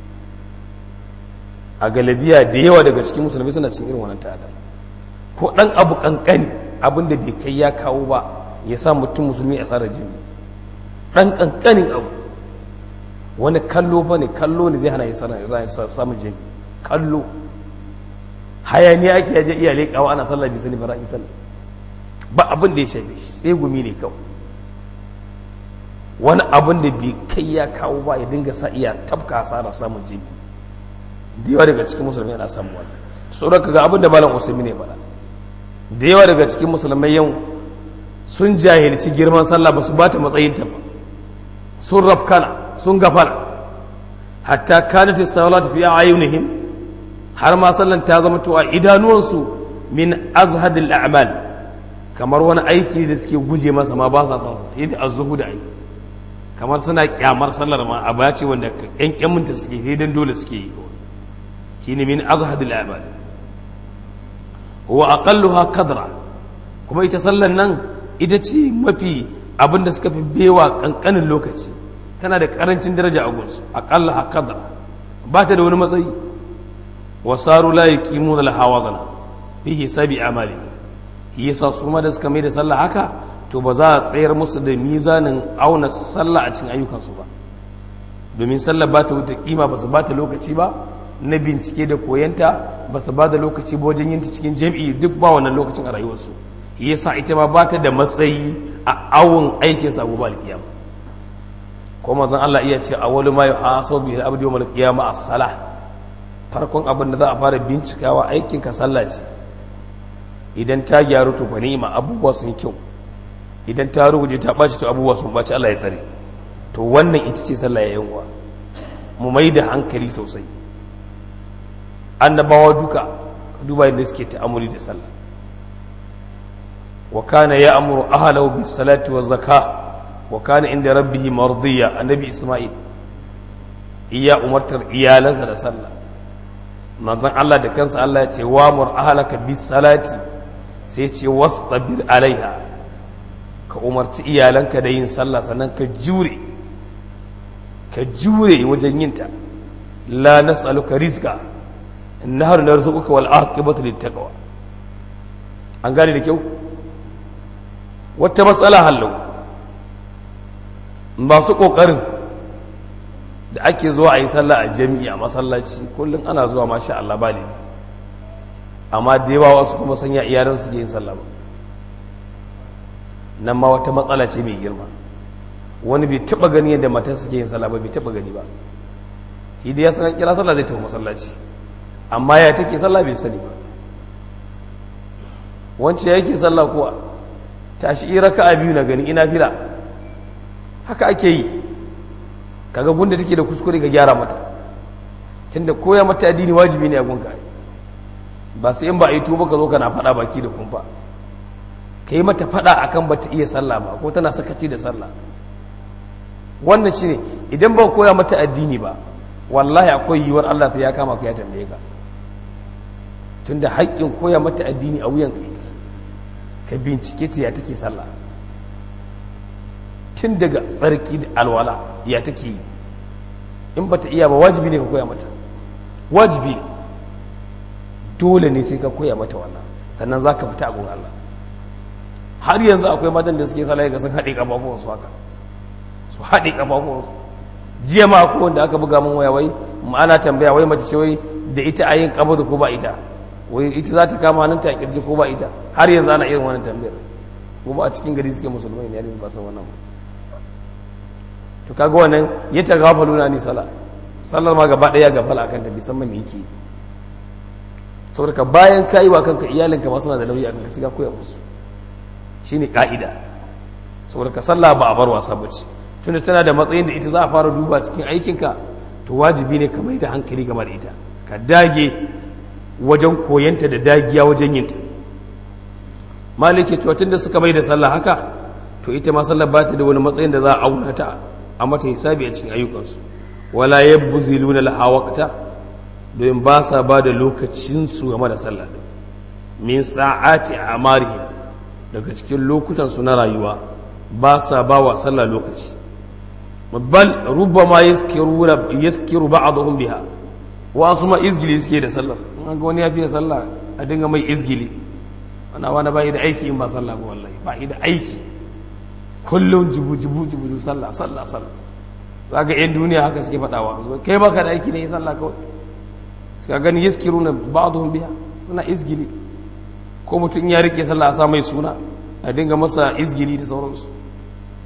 a galabiya da yawa daga cikin musulmi suna cikin irin wannan ta'ada ko dan abu kankani abin da bai kai ya kawo ba ya sa mutum musulmi a tsara jini dan kankanin abu wani kallo ba ne kallo ne zai hana ya sana za a samun jini kallo hayaniya ake yaje iya leƙawa ana sallah bai sani ba ra'ayi sallah ba abin da ya shafe shi sai gumi ne kawai wani abin da bai kai ya kawo ba ya dinga sa iya tafka hasara samun jibi da yawa daga cikin musulmai yana samun wani tsoron ka ga abin da malam usaimi ne faɗa da yawa daga cikin musulmai yau sun jahilci girman sallah ba su ba ta matsayinta ba sun rafkana sun gafana hatta kanat as-salat fi ayunihim har ma sallan ta zama to a idanuwansu min azhadil a'mal kamar wani aiki da suke guje masa ma ba sa son sa yadda az-zuhud ai kamar suna kyamar sallar ma a bace wanda yan kyamunta suke sai dan dole suke yi kawai shine min azhadil a'mal huwa aqalluha qadra kuma ita sallan nan ita ce mafi abin da suka fi bewa kankanin lokaci tana da karancin daraja a gunsu aƙalla haƙadar ba ta da wani matsayi wasaru la yuqimuna laha wazana fi hisabi amali yasa su ma da suka mai da sallah haka to ba za a tsayar musu da mizanin auna sallah a cikin ayyukansu ba domin sallah ba ta wuta kima ba su ba ta lokaci ba na bincike da koyanta ba su ba da lokaci ba wajen yin ta cikin jam'i duk ba wannan lokacin a rayuwarsu yasa ita ma ba ta da matsayi a awon aikinsa gobe alkiyama ko manzon Allah iya ce awwalu ma yuhasabu bihi al-abdu yawm al-qiyamah as-salah farkon abin da za a fara bincikawa aikin ka sallah ce idan ta gyaru to fa ni'ima abubuwa sun kyau idan ta ruguje ta baci to abubuwa sun baci Allah ya tsare to wannan ita ce sallah ya yanwa mu mai da hankali sosai annabawa duka duba yadda suke ta'amuli da sallah wa kana ya'muru ahlahu bis salati waz zakah wa kana inda rabbihi mardiya annabi isma'il iya umartar iyalansa da sallah manzon Allah da kansa Allah ya ce wa mur ahlaka bis salati sai ce wastabir alaiha ka umarci iyalanka da yin sallah sannan ka jure ka jure wajen yinta la nas'aluka rizqa nahnu narzuquka wal aqibatu littaqwa an gane da kyau wata matsala hallau masu ƙoƙarin da ake zuwa a yi sallah a jami'i a masallaci kullum ana zuwa masha Allah ba ne amma da yawa wasu kuma sanya iyalan su yin sallah ba nan ma wata matsala ce mai girma wani bai taɓa gani yadda mata suke yin sallah ba bai taɓa gani ba shi da ya san kira sallah zai tafi masallaci amma ya take sallah bai sani ba wance yake sallah kuwa tashi raka'a biyu na gani ina fila haka ake yi kaga gunda take da kuskure ga gyara mata tunda koya mata addini wajibi ne a gunka ba sai in ba a yi tuba ka zo kana faɗa baki da kumfa ka yi mata faɗa akan ba ta iya sallah ba ko tana sakaci da sallah wannan shine idan ba koya mata addini ba wallahi akwai yiwuwar Allah sai ya kama ka ya tambaye ka tunda haƙƙin koya mata addini a wuyan ka ka bincike ta ya take sallah tun daga tsarki da alwala ya take yi in ba ta iya ba wajibi ne ka koya mata wajibi ne dole ne sai ka koya mata wannan sannan za ka fita a gun Allah har yanzu akwai matan da suke sallah ga sun haɗe ƙafafuwansu haka su haɗe ƙafafuwansu jiya ma akwai wanda aka buga min waya wai ana tambaya wai mace ce wai da ita a yin ƙabadu ko ba ita wai ita za ta kama nan ta kirji ko ba ita har yanzu ana irin wannan tambayar kuma a cikin gari suke musulmai ne ba san wannan ba to kaga wannan ya ta gafalu na ni sala sallar ma gaba daya gafala akan ta bisan me yake saboda ka bayan ka yi wa kanka iyalinka ma suna da nauyi akan ka siga koya musu shine ka'ida saboda ka sallah ba a bar wasa bace tunda tana da matsayin da ita za a fara duba cikin aikinka to wajibi ne ka mai da hankali game da ita ka dage wajen koyanta da dagiya wajen yinta maliki cewa tun da suka mai da sallah haka to ita ma sallah ba ta da wani matsayin da za a auna ta a mata hisabi a cikin ayyukansu wala yabziluna laha waqta domin ba sa ba da lokacinsu game da sallah min sa'ati amarihim daga cikin lokutan su na rayuwa ba sa ba wa sallah lokaci bal rubbama yaskiruna yaskiru ba'dhum biha wasu ma izgili suke da sallar an ga wani ya fiye sallah a dinga mai izgili ana wani ba da aiki in ba sallah ba wallahi ba da aiki kullum jibu jibu jibu sallah sallah sallah za ga yan duniya haka suke faɗawa kai baka da aiki ne yi sallah kawai suka gani yaskiru na ba'dhum biha suna izgili ko mutum ya rike sallah a sa mai suna a dinga masa izgili da sauransu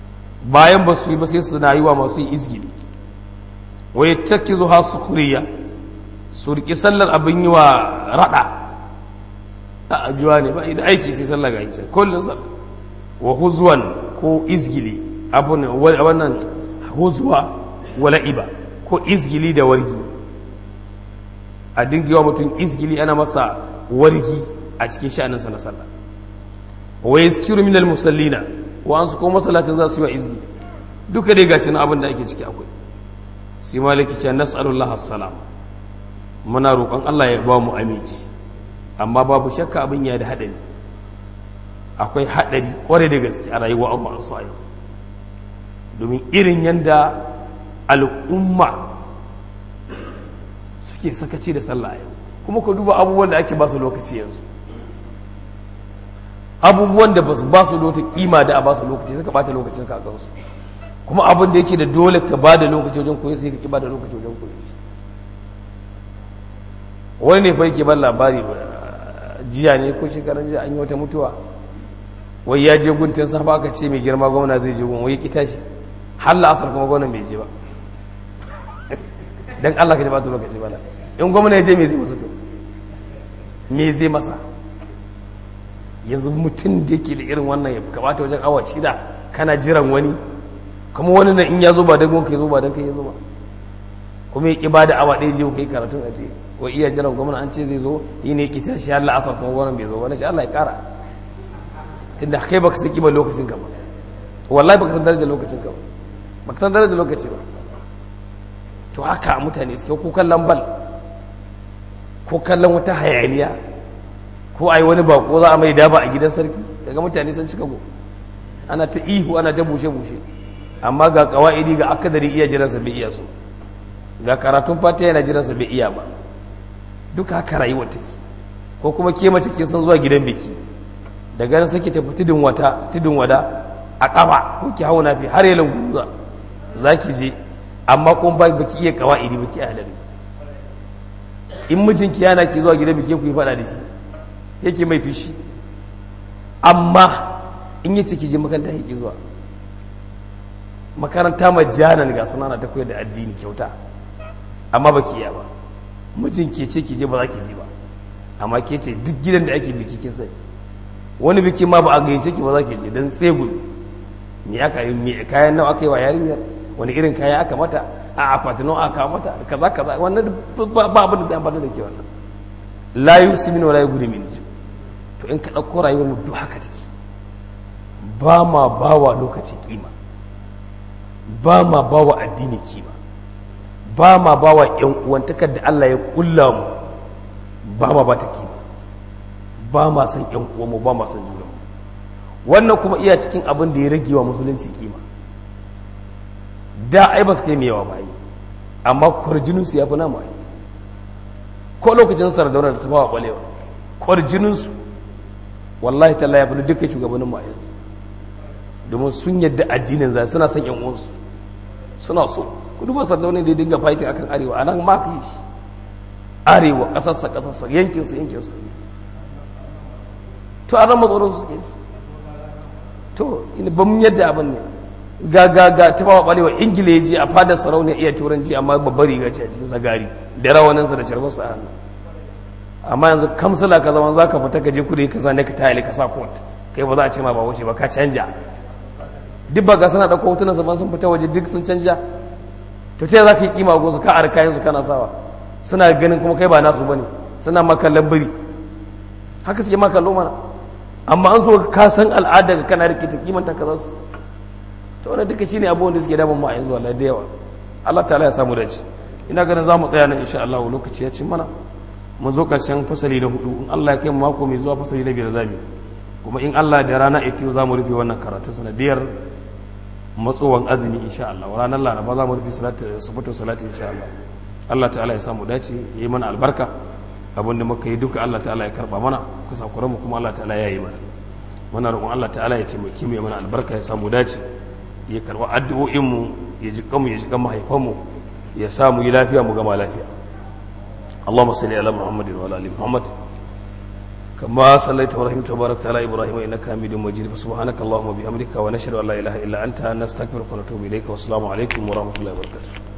bayan ba su yi ba sai suna yi wa masu yi izgili wa yattakizu ha sukuriya su riƙi sallar abin yi wa raɗa a ajuwa ne ba idan aiki sai sallar ga isa kullum sallar wa huzwan ko izgili abu ne wannan huzwa wala iba ko izgili da wargi a dingewa mutum izgili ana masa wargi a cikin sha'aninsa na sallah wa yaskiru minal musallina wa an su ko masallacin za su yi wa izgili duka dai gashi na abin da ake ciki akwai sai maliki ce nas'alullah assalam muna roƙon Allah ya ba mu aminci amma babu shakka abin ya da haɗari akwai haɗari ƙware da gaske a rayuwa Allah su yau domin irin yadda al'umma suke sakaci da sallah yau kuma ku duba abubuwan da ake ba su lokaci yanzu abubuwan da ba su ba su lota kima da a ba su lokaci suka bata lokacin kakansu kuma abin da yake da dole ka ba da lokaci wajen koyi sai ka ki ba da lokaci wajen koyi wani ne fa yake ban labari jiya ne ko shekaran jiya an yi wata mutuwa wai ya je guntun safa aka ce mai girma gwamna zai je gun wai ki tashi har la'asar kuma gwamnan bai je ba dan Allah ka ji bata lokaci bala in gwamna ya je me zai masa to me zai masa yanzu mutum da yake da irin wannan ya kamata wajen awa shida kana jiran wani kuma wani na in ya zo ba dan gonka ya zo ba dan kai ya zo ba kuma ya ki ba da awa ɗaya je kai karatun a je ko iya jiran gwamna an ce zai zo yi ne ki tashi har la'asar kuma gwamnan bai zo ba na shi Allah ya kara tunda kai baka san kimar lokacin ka ba wallahi baka san darajar lokacin ka ba baka san darajar lokaci ba to haka mutane suke ko kallon bal ko kallon wata hayaniya ko ai wani bako za a mai daba a gidan sarki daga mutane sun cika go ana ta ihu ana ta bushe bushe amma ga kawaidi ga akadari iya jiran sa bai iya so ga karatun fata yana jiran sa bai iya ba duka haka rayuwar take ko kuma ke mace ke san zuwa gidan biki daga nan sake tafi tudun wata tudun wada a kafa ko ki hauna fi har yalan guza zaki je amma kuma ba baki iya kawaidi baki a halari in mijinki yana ki zuwa gidan biki ku yi fada da shi yake mai fishi amma in yace ki je makaranta ki zuwa makaranta majanan ga sanana ta koyar da addini kyauta amma baki iya ba mijin ke ce ki je ba za ki je ba amma ke ce duk gidan da ake biki kin sai wani biki ma ba a gayyace ki ba za ki je dan tsegul me aka yi me kayan nawa aka yi wa yarinyar wani irin kaya aka mata a akwatin nawa aka mata kaza kaza wannan ba abin da zai amfana da ke wannan la yusimin wa la yughni min to in ka dauko rayuwar mu duk haka take ba ma bawa lokaci kima ba ma bawa addini kima ba ma ba wa ‘yan uwantakar da Allah ya kulla mu ba ma ba ta kima ba ma san ‘yan uwanmu ba ma san juna wannan kuma iya cikin abin da ya rage wa musulunci kima da ai ba su kai yawa ba yi amma kwarjininsu ya fi nama yi ko lokacin sardauna da su ba wa ɓalewa kwarjininsu wallahi talla ya fi dukkan shugabannin mu a yanzu domin sun yadda addinin za suna son ‘yan uwansu suna so ku duba sardauna da ya dinga fighting akan arewa a nan ma ka yi shi arewa ƙasarsa ƙasarsa yankinsa yankinsa to a nan matsoron su suke shi to ba mun yadda abin ne ga ga ga ta ba balewa ingila ya je a fadar sarauniya iya turanci amma babbar riga ce a cikin sagari da rawaninsa da carbarsa a hannu amma yanzu kamsala ka zama za ka fita ka je kudu ka zane ka tayali ka sa kot kai ba za a ce ma ba wuce ba ka canja duk ba ga suna ɗauko hotunan sa sun fita waje duk sun canja to ta za ka yi kima gonsu ka arka yanzu kana sawa suna ganin kuma kai ba nasu bane suna maka lambari haka suke maka mana amma an so ka san al'ada ka kana rike ta kimanta ka zasu to wannan duka shine abubuwan da suke damun mu a yanzu wallahi da yawa Allah ta'ala ya samu dace ina ganin za mu tsaya nan insha Allah lokaci ya ci mana mun zo karshen fasali na hudu in Allah ya kai mu mako mai zuwa fasali na biyar zamu kuma in Allah da rana ita za mu rufe wannan karatu sanadiyar matsowan azumi insha Allah ranar laraba za mu rufe salatu sabatu salati insha Allah Allah ta'ala ya samu dace yayi mana albarka abin da muka yi duka Allah ta'ala ya karba mana kusa mu kuma Allah ta'ala ya yi mana muna roƙon Allah ta'ala ya taimaki mu ya mana albarka ya samu dace ya karba addu'o'in mu ya ji kanmu ya ji kan mahaifan mu ya samu yi lafiya mu gama lafiya اللهم صل على محمد وعلى ال محمد كما صليت ورحمت وباركت على ابراهيم انك حميد مجيد فسبحانك اللهم وبحمدك ونشهد ان لا اله الا انت نستغفرك ونتوب اليك والسلام عليكم ورحمه الله وبركاته